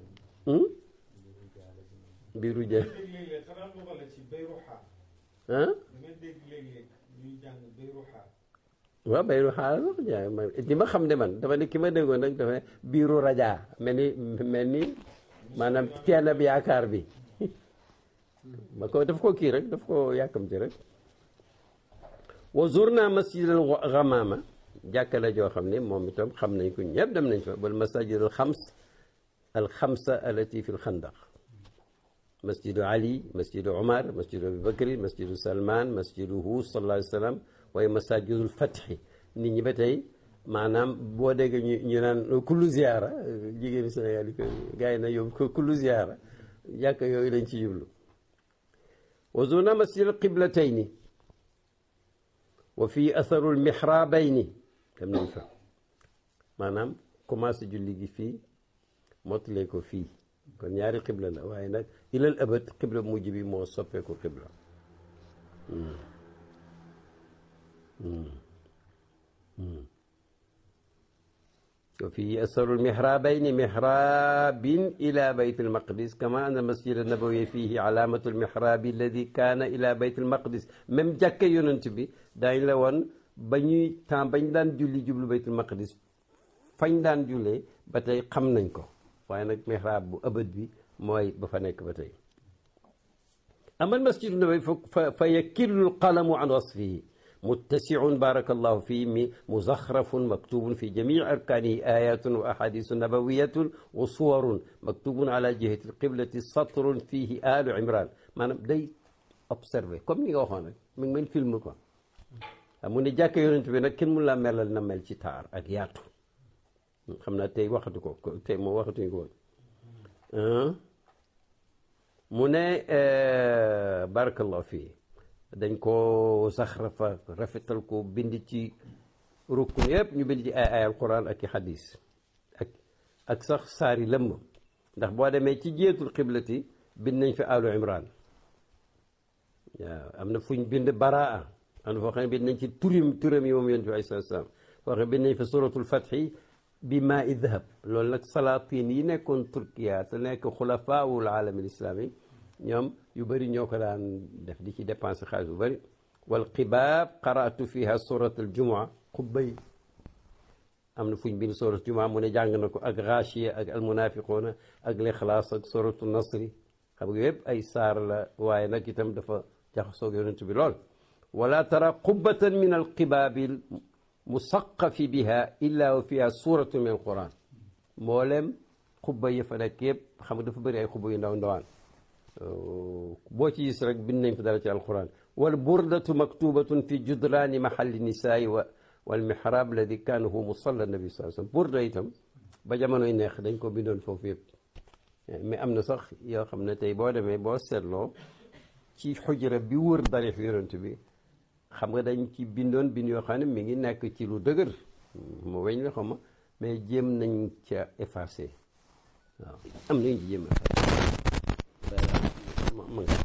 biiru ja ah waaw bayru xaal wax jaay ma li ma xam ne man dafa ne ki ma déggoon nag dafa biiru rajaa mel ni mel ni maanaam teen bi yaakaar bi ma ko daf ko kii rek daf ko yàkkamti rek wa zurna masjid al ghamama jàkka la joo xam ne moom itam xam nañ ko ñëpp dem nañ fa wal masajid al xams al xamsa allati fi l xandaq masjidu ali masjidu omar masjidu abi bakri masjidu salman masjidu hu sallallahu alayhi wa sallam waaye masajidul fatxi nit ñi ba tey maanaam boo déggee ñu ñu naan kullu ziyaara jigéenu Sénégal yi ko gars yi na yóbbu ko kullu ziyaara jàkka yooyu lañ ci jublu wa zurna masjidal qiblatayni wa fii atharul mihrabayni dem nañ fa maanaam commencé julli gi fii mottalee ko fii kon ñaari xibla la waaye nag ilal abad xibla mujj bi moo soppeeku xibla wa fii atharul mihrabayni mihrabin ila bayt almaqdis kama anna masjid annabawi fihi alamatu almihrabi alladi kaana ila bayt almaqdis même jàkke yonent bi daañ la woon ba ñuy temps bañ daan julli jublu baytul maqdis fañ daan jullee ba tey xam nañ ko waaye nag mihrab bu ëbët bi mooy ba fa nekk ba tey amal masjidu nabawi fa fa yakillu alqalamu an wasfihi muttasiun baraka allahu fii mi muzaxrafun maktubun fi jamici arkaanihi ayatun wa ahadisu nabawiyatun wa suwarun maktubun ala jihati alqiblati satrun fihi alu imran maanaam day observé comme ni nga waxoon rek mi ngi mel film quoi mu ne jàkk yonent bi nag kenn mun laa melal na mel ci taar ak yaatu xam naa tey waxatu ko tey moom waxatuñu ko woon mu ne barakallahu fii dañ ko saxrafa rafetal ko bind ci rukun yëpp ñu bind ci ay ay alquran ak i xadis ak ak sax saari lëmm ndax boo demee ci jeetul xiblati bind nañ fi alu imran waaw am na fuñ bind baraa am na foo xam ne bind nañ ci turam turam yi moom yonent bi alayhi salaam foo xam ne bind nañ fa suratul fatxi bi maa i dahab loolu nag salaatin yi nekkoon turkiya te nekk xulafaawul aalami islaami ñoom yu bëri ñoo ko daan def di ci dépensé xaalis bu bëri wal xibaab qaraatu fiha surat al jumaa xubba yi am na fuñ bind surat jumaa mu ne jàng na ko ak gaashiya ak almunafiquuna ak lixlaas ak suratu nasri xam nga yëpp ay saar la waaye nag itam dafa jaxasoog yonent bi lool wala tara qubbatan min alqibaabi musaqafi biha illa wa fiha suratu min alquran mboolem xubba yi fa nekk yëpp xam nga dafa bëri ay xubba yu ndaw ndawaan boo ci gis rek bind nañ fa dara ci alquran wal burdatu maktubatun fi judraani mahalli nisaai wa wal mihrab alladi kaana huwa musalla nabi saa sallam burda itam ba jamonoy neex dañ ko bindoon foofu yëpp mais am na sax yoo xam ne tey boo demee boo seetloo ci xujra bi wër darix yonent bi xam nga dañ ci bindoon bind yoo xam ne mi ngi nekk ci lu dëgër mu weñ la xam ma mais jéem nañ ca effacé waaw am nañ ci jéem ma nga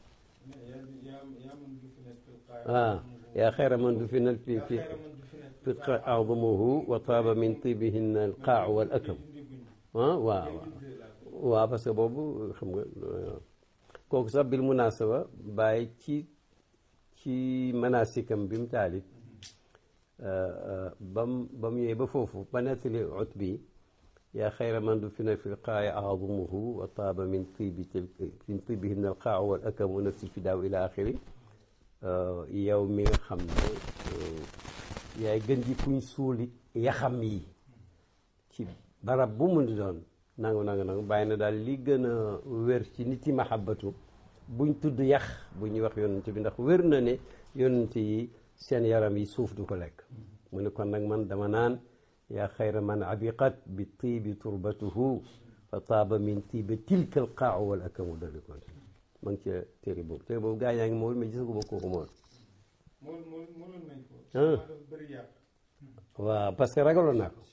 ah yaa xayra man du fi nal fi fi fi a'zamuhu wa taaba min tibihinna al qaacu wal akam ah waaw waaw parce que boobu xam nga kooku sax bil munasaba bàyyi ci ci manasikam bi mu taalif bam ba mu ñëwee ba foofu ba nettali ut bi yaa xayra man du fi na fi qaaya aadumuhu wa taaba min tibi min tibihin al qaaw wal akam wa nafsi fidaaw ila axiri yow mi nga xam ne yaay gën ji kuñ suuli yaxam yi ci barab bu mu di doon nangu nangu nangu bàyyi na daal li gën a wér ci nit yi mahabbatu buñ tudd yax bu ñuy wax yonent bi ndax wér na ne yonent yi seen yaram yi suuf du ko lekk mu ne kon nag man dama naan yaa xayra man abiqat bi tiibi turbatuhu fa taaba min tiibi tilka al qaaw wal akamu dali kon ma ngi ca téere boobu téere boobu gaa yaa ngi mool mais gisaguma kooku mool waaw parce que ragaloon naa ko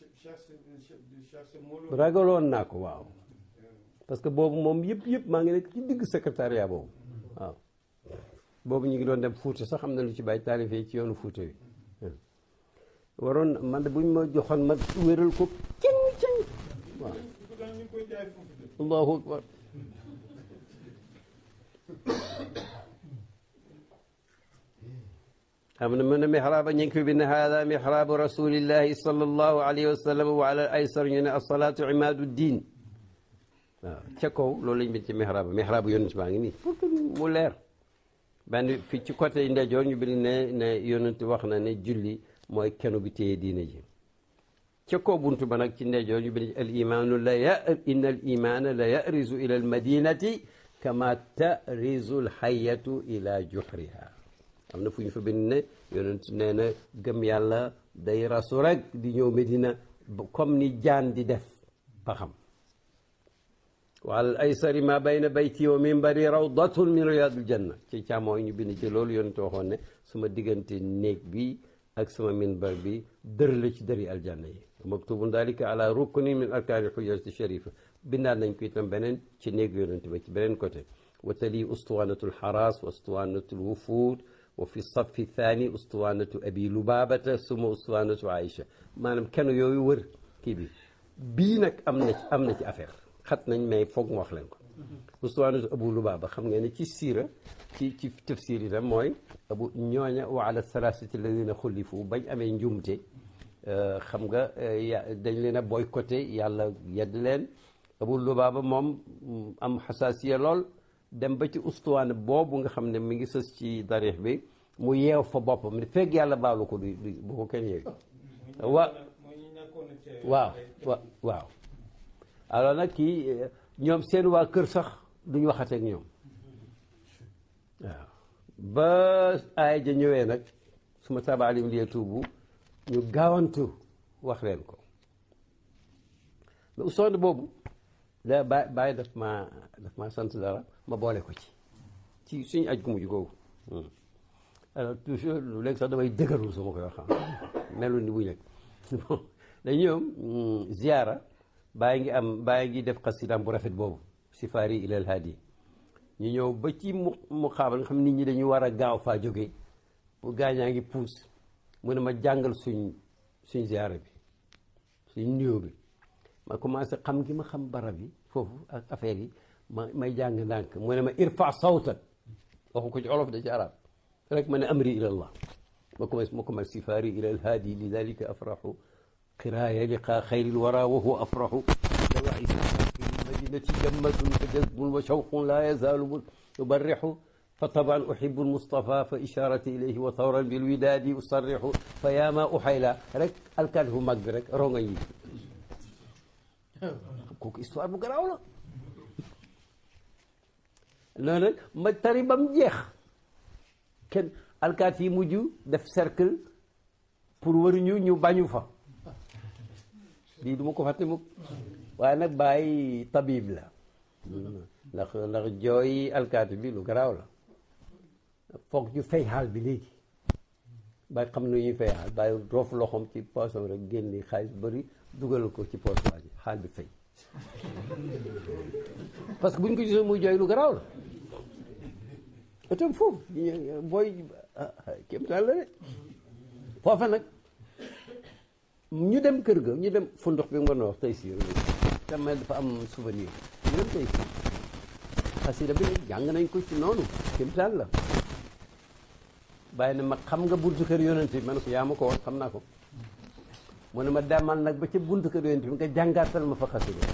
ragaloon naa ko waaw parce que boobu moom yëpp yëpp maa ngi nekk ci digg secrétariat boobu waaw boobu ñu ngi doon dem Fuuta sax xam na lu ci bàyyi taalifee ci yoonu Fuuta bi waroon man de buñ ma joxoon ma wéral ko cëng cëng waaw allahu akbar am na mën a mihraaba ñu ngi fi bind haada mihraabu rasulillahi sallallahu alayhi wa sallam wa ala aysar ñu ne asalaatu imaadu diin waaw ca kaw loolu lañ bind ci mihraaba mihraabu yonent baa ngi nii pour mu leer benn fi ci côté ndeyjoor ñu bind ne ne yonent wax na ne julli mooy kenu bi téye diine ji ca kaw buntu ba nag ci ndeyjoor ñu bind al imaanu la ya inna al imaana la yarizu ila al madinati kama tarizu al xayatu ila juhriha am na fu ñu fa bind ne yonent nee na gëm yàlla day rasu rek di ñëw Medina comme ni jaan di def ba xam wal aysari ma bayna bayti wa minbari rawdatun min riyadil janna ci càmmooy ñu bind ci loolu yonent waxoon ne suma diggante néeg bi ak sama minbar bi dër la ci dëri aljanna yi maktubun dalika ala rukni min arkaani xujjati sharifa bindaat nañ ko itam beneen ci néeg yonent ba ci beneen côté wa tali ustuwanatu lxaras wa ustuwanatu lwufud wa fi safi thani ustuwanatu abi lubabata suma ustuwanatu aïcha maanaam kenn yooyu wër kii bi bii nag am na ci am na ci affaire xat nañ mais foog mu wax leen ko ustuwanatu abu lubaba xam ngeen ne ci siira ci ci tafsir itam mooy abu ñooña wa ala salasati alladina xullifu bañ amee njumte xam nga dañ leen a boycotté yàlla yedd leen abu lubaaba moom am xasaasiya lool dem ba ci ustuwaan boobu nga xam ne mi ngi sës ci darix bi mu yeew fa boppam ne fekk yàlla baalu ko du bu ko kenn yeewi wa waaw wa waaw alors nag kii ñoom seen waa kër sax duñ waxateeg ñoom waaw ba aaya ja ñëwee nag suma tabaalim liye tuubu ñu gaawantu wax leen ko mais ustoon boobu da ba bàyyi daf ma daf ma sant dara ma boole ko ci ci suñu aj gu mujj googu alors toujours lu léegi sax damay dëgërul su ma koy wax melu ni bu nekk bon dañu ñëw ziyaara bàyyi ngi am bàyyi ngi def xasidaam bu rafet boobu sifaari ilal hadi ñu ñëw ba ci mu mu xaabal nga xam nit ñi dañu war a gaaw faa jógee bu gaañaa ngi puus mu ne ma jàngal suñ suñ ziyaara bi suñ nuyoo bi ma commencé xam gi ma xam barab yi foofu ak affaire yi ma may jàng ndànk mu ne ma irfa sawtan waxu ko ci olof da ci arab rek ma ne amri ila allah ma commencé ma commencé sifaari ila alhaadi lidalika afraxu qiraaya liqa xayri lwara wa huwa afraxu dawaai madinati jammatun fa jazbun wa shawqun la yazaalu yubarrixu fa taban uhibu almustafa fa isharati ilayhi wa tawran bilwidaadi usarrixu fa yaama uxayla rek alkaati fu mag bi rek ronga yi kooku histoire bu garaaw la loolu nag ma tari ba mu jeex kenn alkaati yi mujj def cercle pour waruñu ñu bañu fa lii du ma ko fàtte mukk waaye nag bàyyi tabib la ndax ndax jooy alkaati bi lu garaaw la foog ñu fay xaal bi léegi bàyyi xam nu ñuy fay xaal bàyyi roof loxoom ci poosam rek génni xaalis bëri dugal ko ci poos waa ji xaal bi fay parce que bu ñu ko gisee muy jooy lu garaaw la itam foofu booy kéem taan la de foofa nag ñu dem kër ga ñu dem fu ndox bi nga wax tey si tamit dafa am souvenir ñu dem tey si xasida bi jàng nañ ko ci noonu kéem taan la bàyyi ne ma xam nga buntu kër yonent bi ma ne ko yaa ma ko woon xam naa ko mu ne ma demal nag ba ca buntu kër yonent bi nga jàngaatal ma fa xasida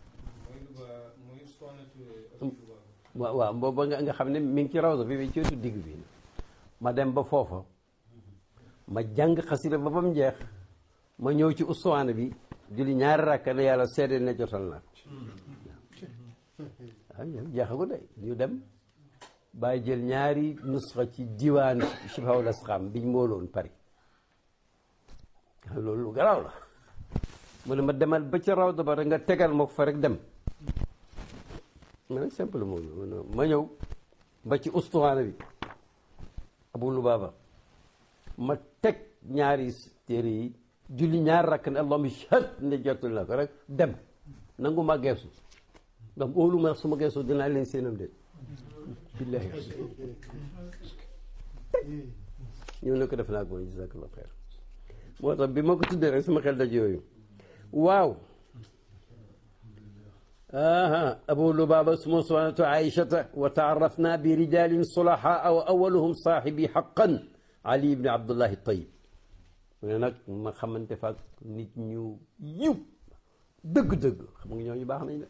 waaw waaw booba nga nga xam ne mi ngi ci rawda bi bi ci wetu digg bi ma dem ba foofa ma jàng xasida ba ba mu jeex ma ñëw ci ustuwaana bi julli ñaari rakka ne yàlla seede ne jotal naa waaw jeexagu de ñu dem bàyyi jël ñaari nusxa ci diwaan Shifaaul Asqaam biñ mooloon Paris loolu lu garaaw la mu ne ma demal ba ca rawda ba rek nga tegal ma ko fa rek dem ma nag simple moom ma ñëw ba ci ustuwaana bi Abu Lubaaba ma teg ñaari téere yi julli ñaari rakk ne allahumma shahad ne jotul na ko rek dem nangu ma geesu ndax óolu ma su ma geesu dinaa leen seenam de billahi ñëw ne ko def naa ko mooy jazakallahu xeer moo tax bi ma ko tuddee rek sama xel daj yooyu waaw aha abu lubaaba suma suwanatu aïchata wa taarafna bi rijalin sulahaa wa awaluhum saaxibi xaqan ali ibni abdullahi tayib mu ne nag ma xamante fa ak nit ñu yiw dëgg-dëgg xam nga ñooñu baax nañ de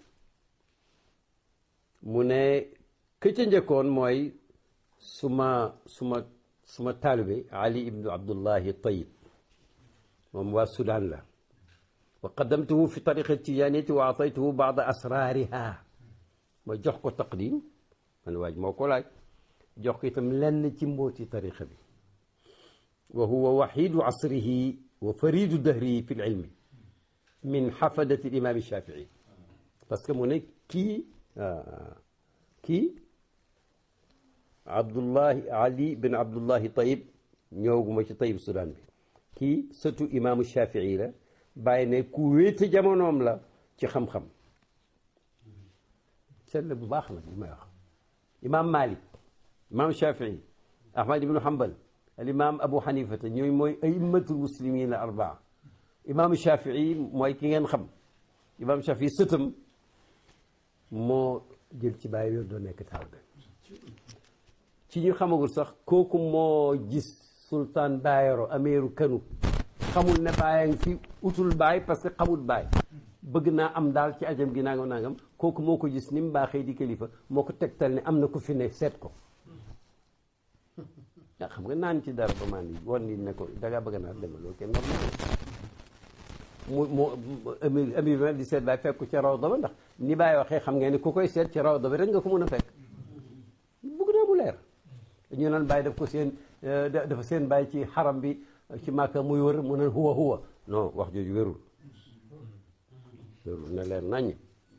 mu ne ka ca njëkkoon mooy suma suma suma taalibe ali ibnu abdullahi tayib moom waa Soudan la wa qaddamtuhu fi tariqa tijaniyati wa ataytuhu baada asrariha ma jox ko taqdim man waaj moo ko laaj jox ko itam lenn ci mbooti tariqa bi wa huwa waxidu asrihi wa faridu dahrihi fi lilmi min xafadati limam shafii parce que mu ne kii kii abdullahi ali bin abdullahi tayib ñëwaguma ci tayib Soudan bi kii sëtu imaamu shafii la bàyyi ne ku wéete jamonoom la ci xam-xam seet la bu baax nag li may wax imaam malik imaam shafii ahmad ibnu hambal al imam abu xanifata ñooy mooy aimmatul muslimin arbaa imaam shafii mooy ki ngeen xam imaam shafii sëtam moo jël ci bàyyi wér doo nekk taalibe ci ñu xamagul sax kooku moo gis sultaan Bayero ameeru kanu xamul ne bàyyi ngi fi utul baay parce que xamul baay bëgg naa am daal ci ajam gi nangam nangam kooku moo ko gis ni mu baaxee di kilifa moo ko tegtal ne am na ku fi ne seet ko ah xam nga naan ci dara ba maan yi wan ni ne ko dangaa bëgg naa dema loolu kenn normal mu mu amir amir bi di seet baay fekk ko ca rawda ba ndax ni baay waxee xam ngeen ne ku koy seet ci rawda bi rek nga ko mën a fekk bëgg naa mu leer ñu naan bàyyi daf ko seen dafa seen bàyyi ci xaram bi ci màkka muy wër mu ne huwa huwa non wax jooju wérul wérul na leer naññ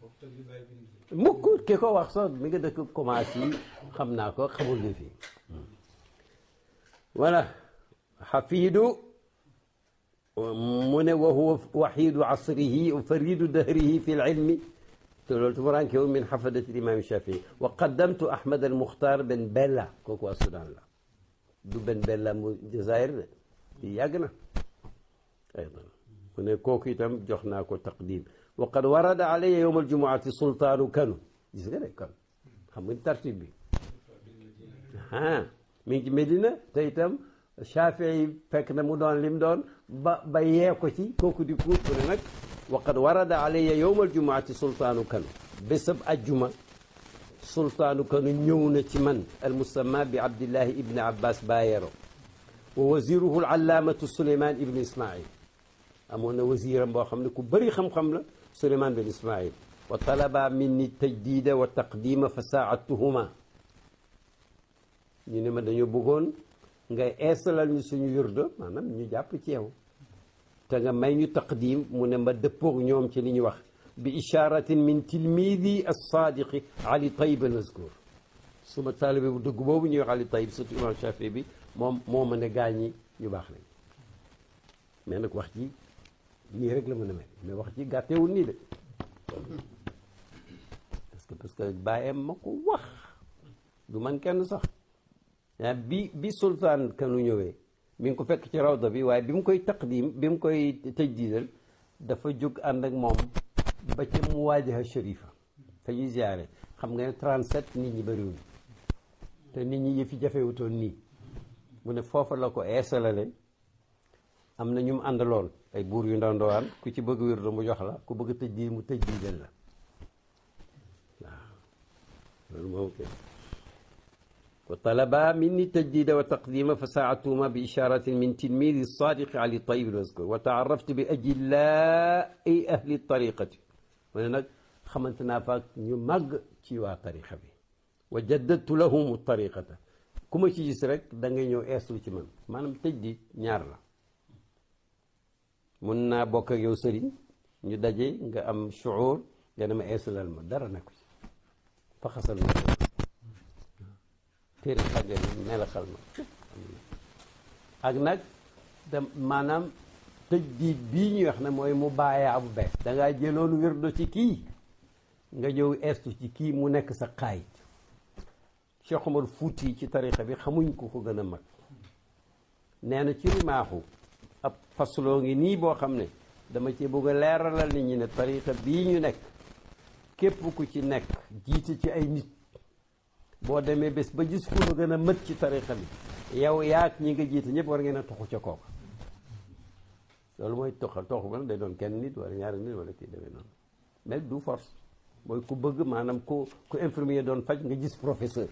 mukk ki ko wax sax mi nga dëkk commencé yi xam naa ko xamul li fii voilà xafiidu mu ne wa huwa waxiidu asrihi wa faridu dahrihi fi lilmi te loolu tumuraankewu min xafadati imam Shafii wa qaddamtu Ahmad al Muxtaar Ben Bella kooku waa Soudan la du Ben Bella mu Jazair de di yàgg na aydan mu ne kooku itam jox naa ko taqdim wa qad warada alayya yowma aljumuati sultaanu kanu gis nga de kan xam nga tartib bi ah mi ngi ci Medina te itam Shafii fekk na mu doon lim doon ba ba yee ko ci kooku di kuut mu ne nag wa qad warada alayya yowma aljumuati sultaanu kanu bésab ajjuma sultaanu kanu ñëw na ci man almusamma bi abdillahi ibni abbas bayero wa waziruhu alallaamatu suleyman ibni ismail amoon na wasiram boo xam ne ku bëri xam-xam la suleyman bin ismail wa talaba minni tajdida wa taqdima fa saadtuhuma ñu ne ma dañoo bëggoon ngay eesalal ñu suñu wirdo maanaam ñu jàpp ci yow te nga may ñu taqdim mu ne ma dëppoog ñoom ci li ñu wax bi isharatin min tilmidi alsaadiqi ali tayib almazkur suma taalibe bu dëgg boobu ñuy wax ali tayib surtout imam Shafii bi moom moo mën a gaañi ñu baax lañ mais nag wax ji nii rek la mën a mel mais wax ji gàttewul nii de parce que parce que bàyyam ma ko wax du man kenn sax bi bi sultaan kanu ñëwee mi ngi ko fekk ci rawda bi waaye bi mu koy taqdim bi mu koy tajdiidal dafa jóg ànd ak moom ba ca muwaajaha sharifa fa ñuy ziyaare xam nga ne 37 nit ñi bëriwuñ te nit ñi yëfi jafewutoon nii mu ne foofa la ko eesalale am na ñu mu àndaloon ay buur yu ndaw ndawaan ku ci bëgg wirdo mu jox la ku bëgg tajdiid mu tajdiidal la waaw loolu moom wa talaba minni tajdida wa taqdima fa saatuhuma bi isharatin min tilmidi sadiqi ali tayib almazkur wa taaraftu bi ajillai ahli tariqati mu ne nag xamante naa fa ñu màgg ci waa tariqa bi wa jaddadtu lahum tariqata ku ma ci gis rek da ngay ñëw eeslu ci man maanaam tajdid ñaar la mun naa bokk ak yow sëriñ ñu daje nga am shuur nga dama eeslal ma dara nekku ci fa xasal ma téere xàjjal melaxal ma ak nag da maanaam tajdiid bii ñuy wax ne mooy mu bàyyaa bu bees dangaa jëloon wirdo ci kii nga ñëw estu ci kii mu nekk sa xaayit Cheikh Omar Fuuti ci tarixa bi xamuñ ko ko gën a mag nee na ci rimaaxu ab fasloo ngi nii boo xam ne dama ci bëgg a leeralal nit ñi ne tarixa bii ñu nekk képp ku ci nekk jiite ci ay nit boo demee bés ba gis ku la gën a mët ci tarixa bi yow yaag ñi nga jiite ñëpp war ngeen a toxu ca kooka loolu mooy toxal toxu ba day doon kenn nit wala ñaari nit wala kii demee noonu mais du force mooy ku bëgg maanaam ku ku infirmier doon faj nga gis professeur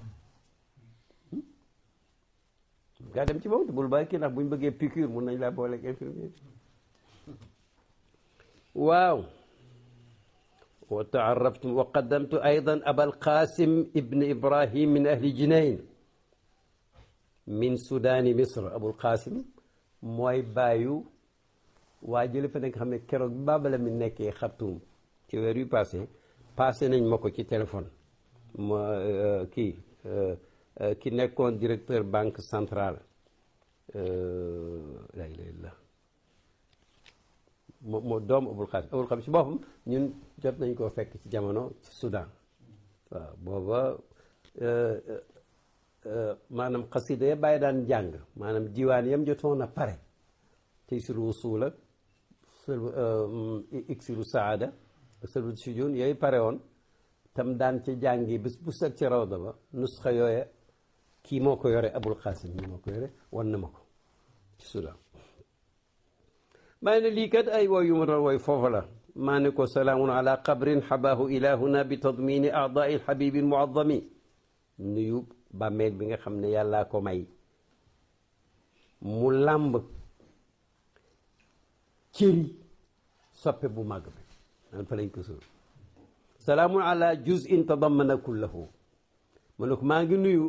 gaa dem ci boobu bul bàyyi kii ndax bu ñu bëggee piqûre mun nañ laa booleeg infirmier waaw wa taaraftum wa qaddamtu aydan abal qasim ibn ibrahim min ahli jinayn min sudaani misr abul qasim mooy bàyyu waa jële fa nekk xam ne keroog bi baabala mi nekkee xartum ci weer yu passé passé nañ ma ko ci téléphone ma kii ki nekkoon directeur banque centrale la ilaha illallah moo moo doom abul xaasim abul xaasim si boppam ñun jot nañ koo fekk ci jamono ci Soudan waaw booba maanaam xasida ya bàyyi daan jàng maanaam diwaan yam jotoon a pare tey suru wusuula iksiru saada sëlbu sujun yooyu pare woon tam daan ca jàngi bés bu set ci rawda ba nusxa yooya kii moo ko yore abul xaasim ñi moo ko yore wan na ma ko ci Soudan maa ne lii kat ay wooy yu ma doon wooy foofu la maa ne ko salaamun ala qabrin xabaahu ilahuna bi tadmini aadaai lxabibi lmuadami nuyu bàmmeel bi nga xam ne yàllaa ko may mu làmb cëri soppe bu màgg bi an fa lañ ko sóor salaamun ala juz'in tadammana kullahu mu ne ko maa ngi nuyu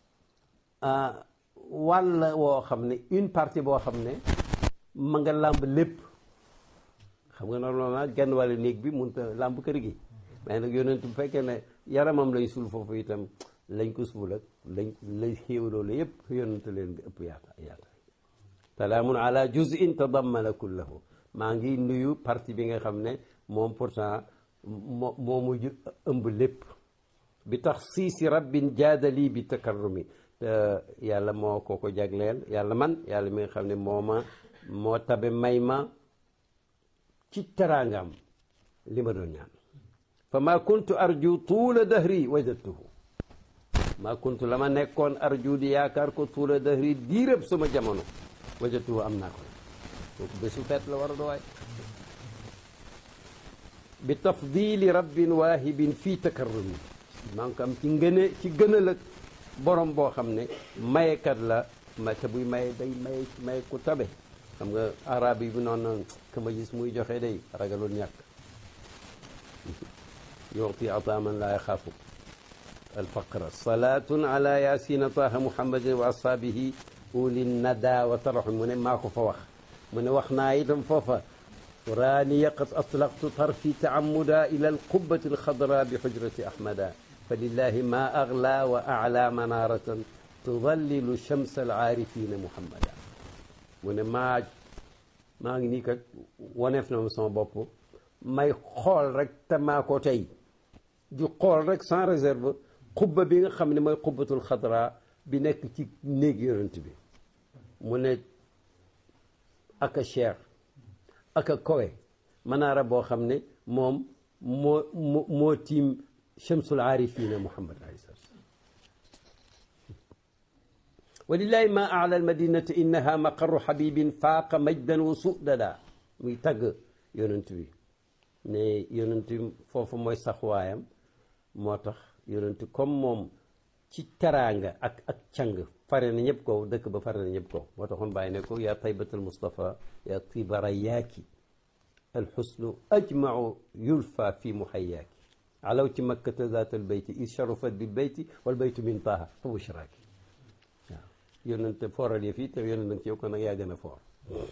wàll woo xam ne une partie boo xam ne ma nga làmb lépp xam nga normalement genn wàllu néeg bi mun ta làmb kër gi mais nag yonent bu fekkee ne yaramam lañ suul foofu itam lañ ko suul ak lañ lay xéewaloo la yëpp yonent leen bi ëpp yaata yaata salaamun ala juz'in tadammana kullahu maa ngi nuyu partie bi nga xam ne moom pourtant moo moo mujj ëmb lépp bi tax siisi rabbin jaadali bi takarrumi yàlla moo ko ko jagleel yàlla man yàlla mi nga xam ne moo ma moo tabe may ma ci teraangam li ma doon ñaan fa ma kuntu arju tuula dahri wajadtuhu ma kuntu la ma nekkoon arju di yaakaar ko tuula dahri diirëb sama jamono wajadtuhu am naa ko kooku bésu feet la war a dowaay bi tafdili rabbin waahibin fii takarrumi maa ngi ko am ci ngëne ci gënal ak borom boo xam ne mayekat la ma te buy maye day maye maye ku tabe xam nga arab yi bu noonu ka ma gis muy joxe day ragalul ñàkk yuti ata man laa yaxaafu alfaqra salatun ala yasina taha muhammadin wa ashaabihi uli nada wa taraxum mu ne maa ko fa wax mu ne wax naa itam foofa raaniya qad atlaqtu tarfi taamuda ila alqubati alxadra bi xujrati ahmada fa lillahi ma agla wa ala manaratan tudallilu shams alaarifina muhammada mu ne maa maa ngi nii kat waneef na ma sama bopp may xool rek te maa ko tey di xool rek sans réserve xubba bi nga xam ne mooy xubbatul xadra bi nekk ci néeg yonent bi mu ne aka cher aka kowe manaara boo xam ne moom moo moo moo tiim chamsul aarifina muhammad alayhi salaam walillahi ma ala almadinati innaha maqarru xabibin faaqa majdan wa sudada muy tagg yonent bi ne yonent bi foofu mooy saxwaayam moo tax yonent comme moom ci teraanga ak ak càng fare na ñëpp ko dëkk ba fare na ñëpp ko moo taxoon bàyyi ne ko yaa taybatal mustafa yaa tibara yaaki alxusnu ajmau yulfa fi muhayaaki alaw ci makkata zaat albeyti is sharufat bil beyti wal beytu min taaha fa bushraaki waaw yonente fooral yëf yi te yonent nag ci yow kon nag yaa gën a foor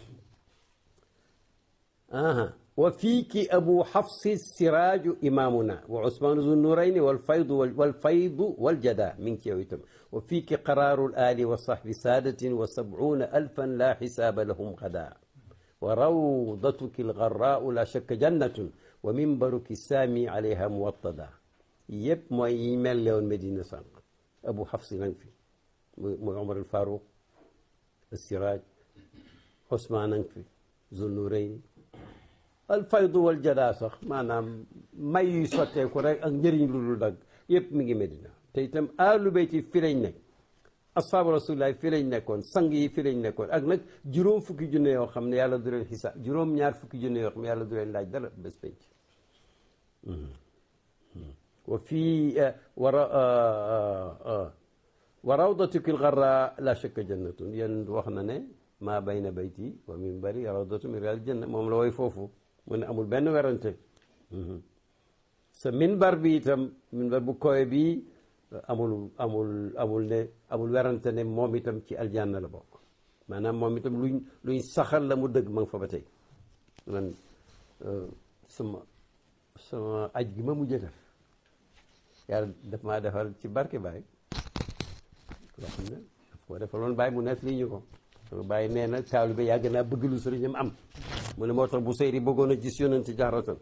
aha wa fiiki abu xafsi siraaju imaamuna wa usmaanu zu nurayni wal faydu wal faydu wal jada mi ngi ci yow itam wa fiiki qaraaru ali wa sahbi saadatin wa sabcuuna alfan laa xisaaba lahum gada wa rawdatuki algarraau la shakka jannatun wa mimbaruki saami alayha muwattada yëpp mooy yi mel lewoon Medina sànq abu xafsi nang fi mooy Omar al Faruq siraaj Usmaan nang fi zu nurayni alfaydu wal jadaa sax maanaam may yuy sotteeku rek ak njëriñ lu dul dagg yëpp mi ngi Medina te itam aalu bayti fi lañ nekk asxaabu rasulillahi fii lañ nekkoon sang yi fii lañ nekkoon ak nag juróom fukki junne yoo xam ne yàlla du leen xisaab juróom ñaar fukki junne yoo xam ne yàlla du leen laaj dara bés penc wa fii wara wa rawdatuki lgarra la shakka jannatun yéen wax na ne maa bayna bayti wa minbari rawdatu min riyadil janna moom la woy foofu mu ne amul benn werante sa minbar bi itam minbar bu kowe bi amul amul amul ne amul werante ne moom itam ci aljanna la bokk maanaam moom itam luñ luñ saxal la mu dëgg ma nga fa ba tey man sama sama aj gi ma mujj def yàlla daf maa defal ci barke Baye loo xam ne daf koo defaloon Baye mu nekk lii ñu ko Baye nee na taalibe yàgg naa bëgg lu sëriñam am mu ne moo tax bu sëyri bëggoon a gis yonent jaaratan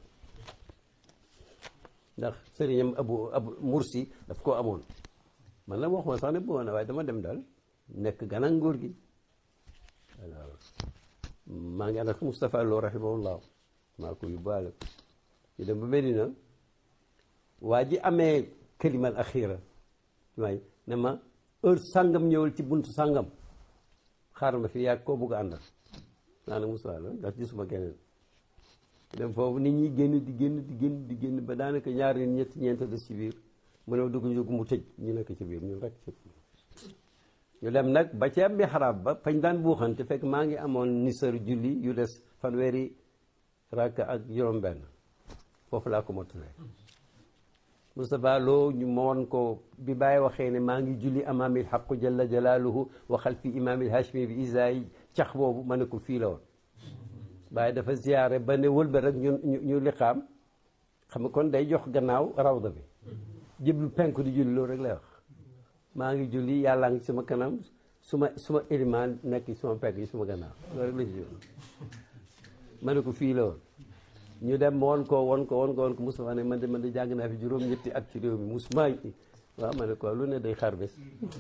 ndax sëriñam abu abu mursi daf koo amoon man la waxuma sax ne bëggoon na waaye dama dem daal nekk gana nguur gi alors maa ngi ànd ak Moustapha Lo rahimahullah maa ko yóbbaale ñu dem ba Medina waa ji amee kalimal axira waay ne ma heure sàngam ñëwal ci buntu sàngam xaaral ma fi yàgg koo bugg a àndal naa ne Moustapha Lo ndax gisuma keneen dem foofu nit ñi génn di génn di génn di génn ba daanaka ñaari nit ñetti ñeent des ci biir mu ne dugg ñu dugg mu tëj ñu nekk ci biir ñun rek ci ñu dem nag ba ci am mihrab ba fañ daan buuxante fekk maa ngi amoon nisar julli yu des fanweeri rakk ak juróom-benn foofu laa ko mottalee Moustapha Lo ñu ma woon ko bi bàyyi waxee ne maa ngi julli amaamil xaqu jalla jalaaluhu wa xalfi imaamil hashmi bi isaay cax boobu ma ne ko fii la woon waaye dafa ziyaare ba ne wëlba rek ñu ñu liqaam xam nga kon day jox gannaaw rawda bi jëblu penku di julli loolu rek lay wax maa ngi julli yàllaa ngi suma kanam suma suma élimaan nekk suma penk yi suma gannaaw loolu rek la ci julli ma ne ko fii la woon ñu dem woon ko woon ko woon ko woon ko Moustapha ne man de man de jàng naa fi juróom ñetti at ci réew mi musuma waaw ma ne ko lu ne day xar bés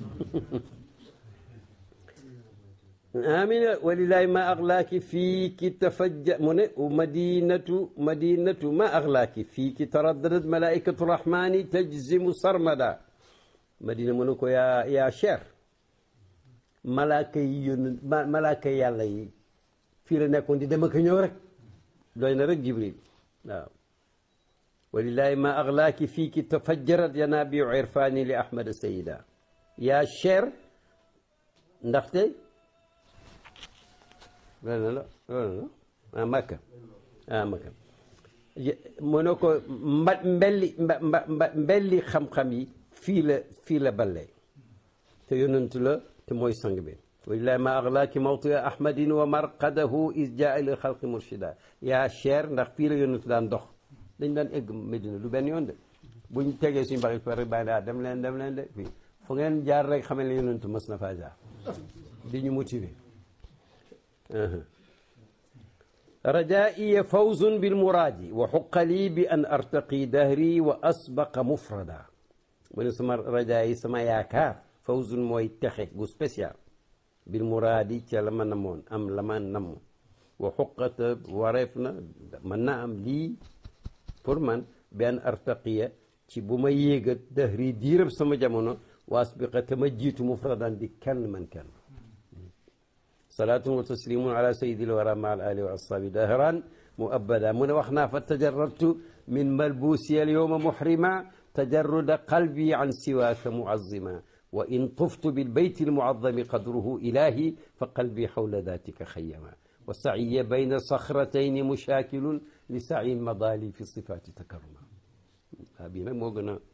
amina walilahi ma axlaaki fii ki tafajja mu ne madinatu madinatu ma axlaaki fii ki taraddadat malaikatu rahmani tajzimu sarmada madina mu ne ko yaa yaa cher malaaka yi yónn malaaka yi yàlla yi fii la nekkoon di dem ak ñëw rek doy na rek jibril waaw walilahi ma axlaaki fii ki tafajjarat yanabiu irfani li ahmada sayida yaa cher ndaxte loolu la loolu la ah makka ah makka mu ne ko mba mbelli mba mba mbelli xam-xam yi fii la fii la ballee te yonentu la te mooy sang bi walilahi ma axlaaki mawtia ahmadin wa marqadahu is jaa ila xalqi murshida yaa cher ndax fii la yonentu daan dox dañ daan egg Medina du benn yoon de buñ tegee suñu baxi pare bàyyi daa dem leen dem leen de fii fu ngeen jaar rek xamal ne yonentu mas na faa jaar di ñu motiver rajaiya fawzun bil muraadi wa xuqa lii bi an artaqi dahri wa asbaqa mufrada mu ne sama rajaa yi sama yaakaar fawzun mooy texe gu spécial bil muraadi ca la ma namoon am la ma namm wa xuqata wareef na mën na am lii pour man bi an artaqiya ci bu ma yéegat dahri diirab sama jamono wa asbiqa te ma jiitu mufradan di kenn man kenn salaatun wa taslimun ala sayyidil wara ma al ali wa ashabi dahran mu abada mu ne wax naa fa tajarrabtu min malbuusi al yowma muhrima tajarruda qalbi an siwaaka muazima wa in tuftu bil bayti al muazzami qadruhu ilahi fa qalbi xawla datika xayyama wa saiya bayna saxratayni mushaakilun li sayin madali fi sifaati takarruma waa bii nag moo gën a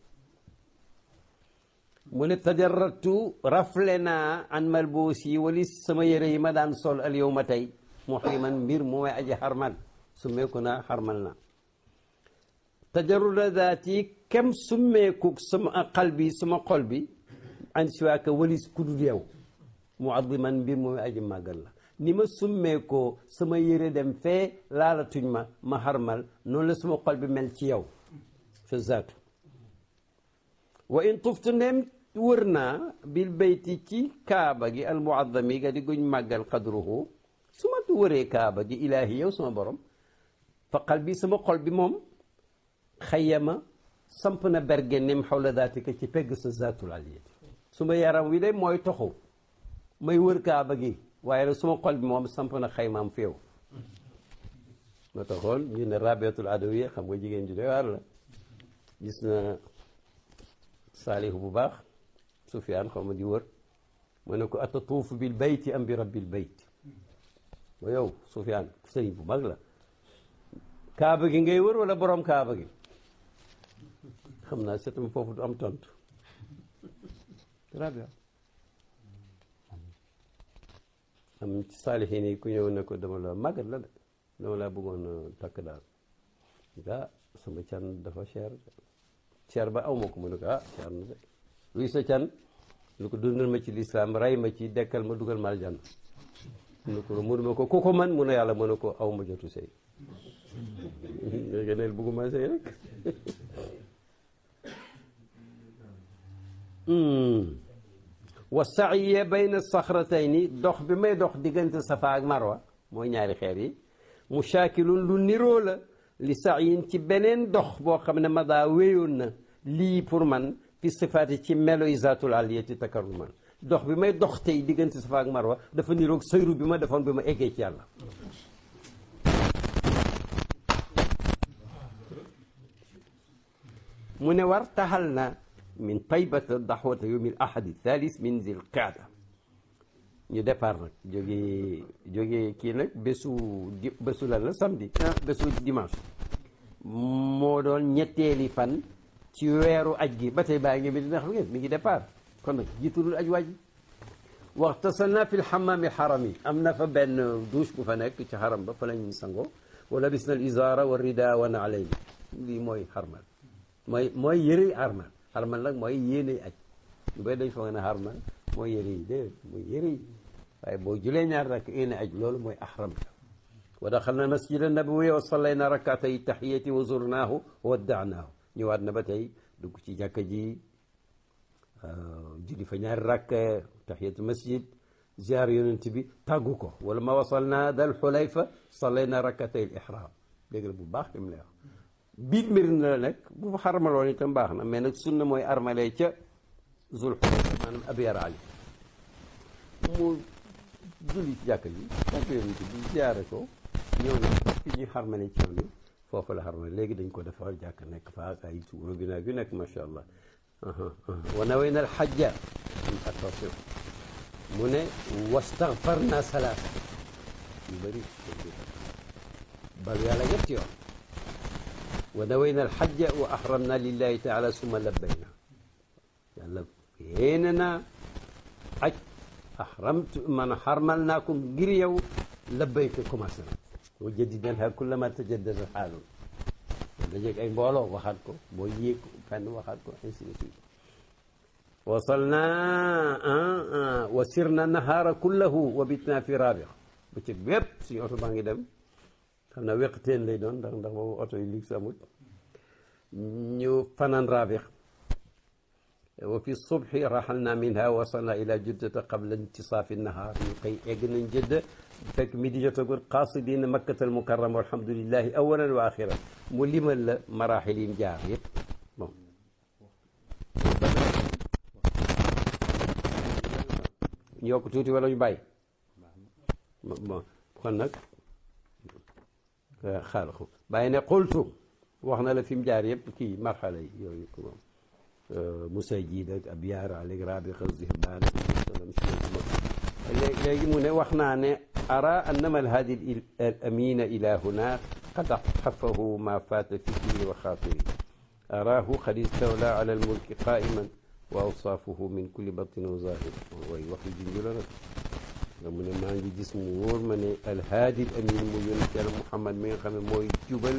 mu ne tajarratu rafle naa an malbuus yi wali sama yére yi ma daan sol al yow ma tey muhriman mbir mu may aji xarmal summeeku naa xarmal na tajarruda daati kem summeeku sama xal bi sama xol bi an siwaaka walis kudul yow muadiman mbir mu may aji màggal la ni ma summeekoo sama yére dem fee laalatuñ ma ma xarmal noonu la sama xol bi mel ci yow fa zaatu wa in tuftu ndem wër naa bil bayti ci kaaba gi al muazzami ga di guñ màggal qadruhu su ma wëree kaaba gi ilaahi yow sama borom fa qalbi sama xol bi moom xayyama samp na bergenem xawla daatika ci pegg sa zaatul aliyati suma yaram wi de mooy toxu may wër kaaba gi waaye nag suma xol bi moom samp na xaymaam féew moo taxoon ñu ne rabiatul adawiya xam nga jigéen ji doy waar la gis na saalihu bu baax sufyaan xaw ma di wër mu ne ko atatuufu bil bayti am bi rabbil bayt ba yow sufyaan sëriñ bu mag la kaaba gi ngay wër wala borom kaaba gi xam naa setam foofu du am tontu rabia am ci saalihiin yi ku ñëw ne ko dama la màggat la de dama laa bëggoon takk daal ah sama can dafa cher cher ba aw ma ko mu ne ko ah cher na de luy sa can lu ko dundal ma ci lislaam rey ma ci dekkal ma dugal ma aljanna mu ne ko mënu ma ko ku ko man mu ne yàlla mu ne ko aw ma jotu sëy léegi neel bëgguma sëy rek wa saiye bayna saxratayni dox bi may dox diggante safa ak marwa mooy ñaari xeer yi mushaakilun lu niroo la li sayin ci beneen dox boo xam ne ma daa wéyoon na lii pour man fi sifaati ci melo isaatul aliyati takaruman dox bi may dox tey diggante safa ak marwa dafa niroog sëyru bi ma defoon bi ma eggee ci yàlla mu ne war taxal na min taybata daxwata yowmi l ahadi thalis min zil qaada ñu départ nag jógee jógee kii nag bésu di bésu lan la samedi bésu dimanche moo doon ñetteeli fan ci weeru aj gi ba tey baa ngi mi dina xam ngeen mi ngi départ kon nag jiitulul aj waaj waxtasalna fi lxamaami xaram yi am na fa benn douche bu fa nekk ci xaram ba fa lañ sangoo wa labisna al izara wa rida wa naalayn lii mooy xarmal mooy mooy yëre xarmal xarmal nag mooy yéene aj ñu bay dañ foog ne xarmal mooy yëre yi déedéet mooy yëre yi waaye boo julee ñaar rak yéene aj loolu mooy ahram wa daxalna masjid nabawi wa sallayna rakatay tahiyati wa zurnaahu wa waddaanaahu ñëwaat na ba tey dugg ci jàkka ji julli fa ñaari rakk tahiyatu masjid ziar yonent bi tàggu ko wala ma wasalna dal xulayfa sallayna rakatay al ihram dégg la bu baax li mu lay wax biir mbir na la nekk bu fa xarmaloon itam baax na mais nag sunna mooy armalee ca zul xulayfa maanaam abiyar ali mu julli ci jàkka ji jàkka yonent bi ziare ko ñëw na fi ñuy xarmale ci yoon yi foofu la xarmale léegi dañ ko defar jàkk nekk fa ak ay suuro bi naag yu nekk macha allah wa nawayna al xajja attention mu ne wastaghfarna salaasa yu bëri balu yàlla ñetti yoon wa nawayna al xajja wa ahramna lillahi taala summa labbayna yàlla yéene naa aj ahramtu man xarmal naa ko ngir yow labbayka commencé na wa jaddidanha kullama tajaddada xaalun dajeeg ay mbooloo waxaat ko boo yéeg fenn waxaat ko ainsi de suite wasalna wa sirna nahaara kullahu wa bitna fi rabix bëccëg bépp suñu oto baa ngi dem xam naa weqteen lay doon ndax ndax boobu oto yi liig amut ñu fanaan rabix wa fi subhi raxalna minha wasalna ila juddata qabla intisaafi nahaar ñu koy egg nañ jëdda fekk mi di jotagul qaasidina makkatal mukarrama walhamdulillahi awalan wa axiran mu limal la maraaxil yi jaar yëpp bon ñu yokk tuuti wala ñu bàyyi bon kon nag xaaral ko bàyyi ne qultu wax na la fi mu jaar yëpp kii marxala yi yooyu moom musajid ak abyaar aleg rabiqa zihbaan léegi mu ne wax naa ne ara annama alhaadi al amina ila huna qad xafahu ma faata fikri wa xaatiri araahu qad istawla ala almulki qaiman wa awsaafuhu min kulli batin wa zahir way wax yu junju la nag nga mu ne maa ngi gis mu wóor ma ne alhaadi al amin mu yonent yàlla Muhammad mi nga xam ne mooy jubal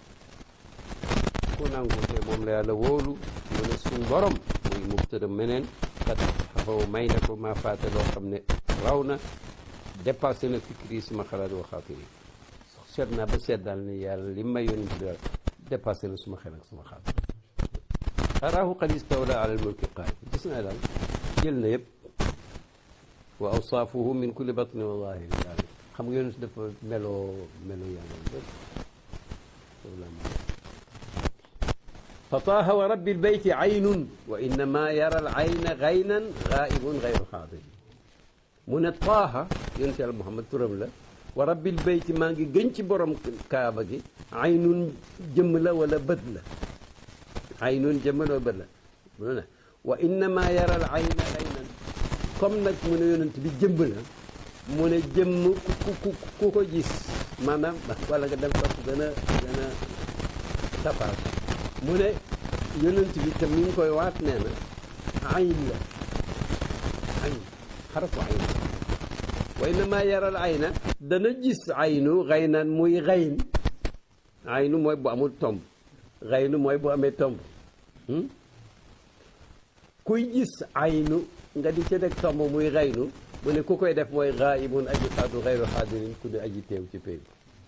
ku nangu te moom la yàlla wóolu mu ne suñ borom muy mubtada meneen kat xafaw may na ko maa faate loo xam ne raw na dépassé na fikri suma xalaat wa xaatiri seet naa ba seet daal ne yàlla li may yonent bi daal dépassé na suma xel ak suma xalaat araahu qad istawla ala almulki qaayim gis naa daal jël na yëpp wa awsaafuhu min kulli batni wa zahiri daal xam nga yonent dafa meloo meloo yàlla lépp fa taaha wa rabbil bayti aynun wa innama yara al ayna gaynan gaibun gayru xaadir mu ne taaha yonent yàlla Muhammad turam la wa rabbil bayti maa ngi gën ci borom kaaba gi aynun jëmm la wala bët la aynun jëmm la wala bët la mu ne wa innama yara al ayna gaynan comme nag mu ne yonent bi jëmm la mu ne jëmm ku ku ku ko gis maanaam wala nga dem topp gën a gën a tapaas mu ne yonent bi te mi ngi koy waat nee na ayn la ayn xarafu ayn wa innama yaral ayna dana gis aynu xaynan muy xayn aynu mooy bu amul tomb xaynu mooy bu amee tomb kuy gis aynu nga di ca deg tomb muy xaynu mu ne ku koy def mooy xaayibun aji xaadu xayru xaadirin ku ne aji teew ci pay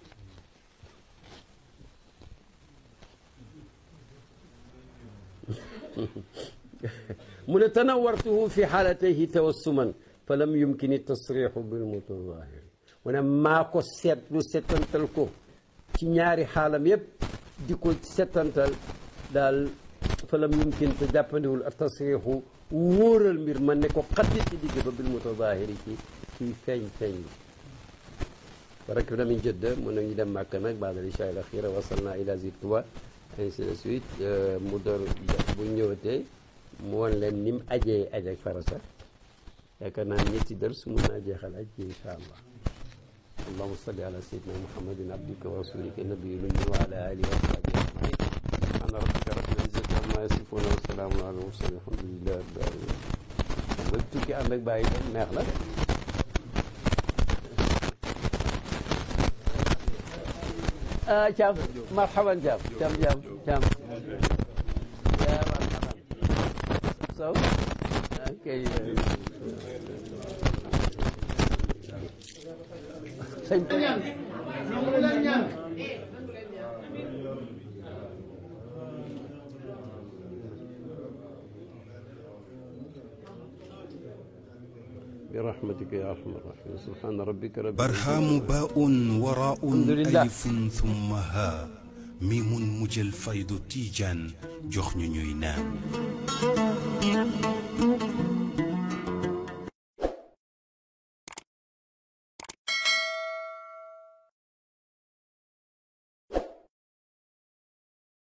mu ne tanawartuhu fi xaalatayhi tawassuman fa lam yumkini tasrixu bil mutazahiri mu ne maa ko seetlu setantal ko ci ñaari xaalam yépp di ko setantal daal fa lam yumkin te jàppandiwul ak tasrixu wóoral mbir man ne ko xatti ci digg ba bil mutazahiri ci ci feeñ feeñ bi barak na min jëdda mun nañu dem màkk nag baadal isha al axira wasalna ila zid tuba ainsi de suite mu door bu ñëwatee mu won leen ni mu ajee aj ak farasa yaakaar naa ñetti dër su mun naa jeexal aj ji insha allah allahuma salli ala sayyidina muhammadin abdika wa rasulika nabiyil ummi wa ala alihi wa sahbihi ajmain subhana rabbika rabbil izzati amma yasifuna wa salaamun ala mursalin alhamdulillahi rabbil alamin xam nga tukki ànd ak bàyyi dem neex la de ah Thiam marhaban Thiam Thiam Thiam Thiam yaa marhaban Sow ok sëñ برحمتك يا ارحم الراحمين سبحان ربك رب برهام باء وراء الحمد لله. ألف ثم ها ميم مجل فيض تيجان جخن نينان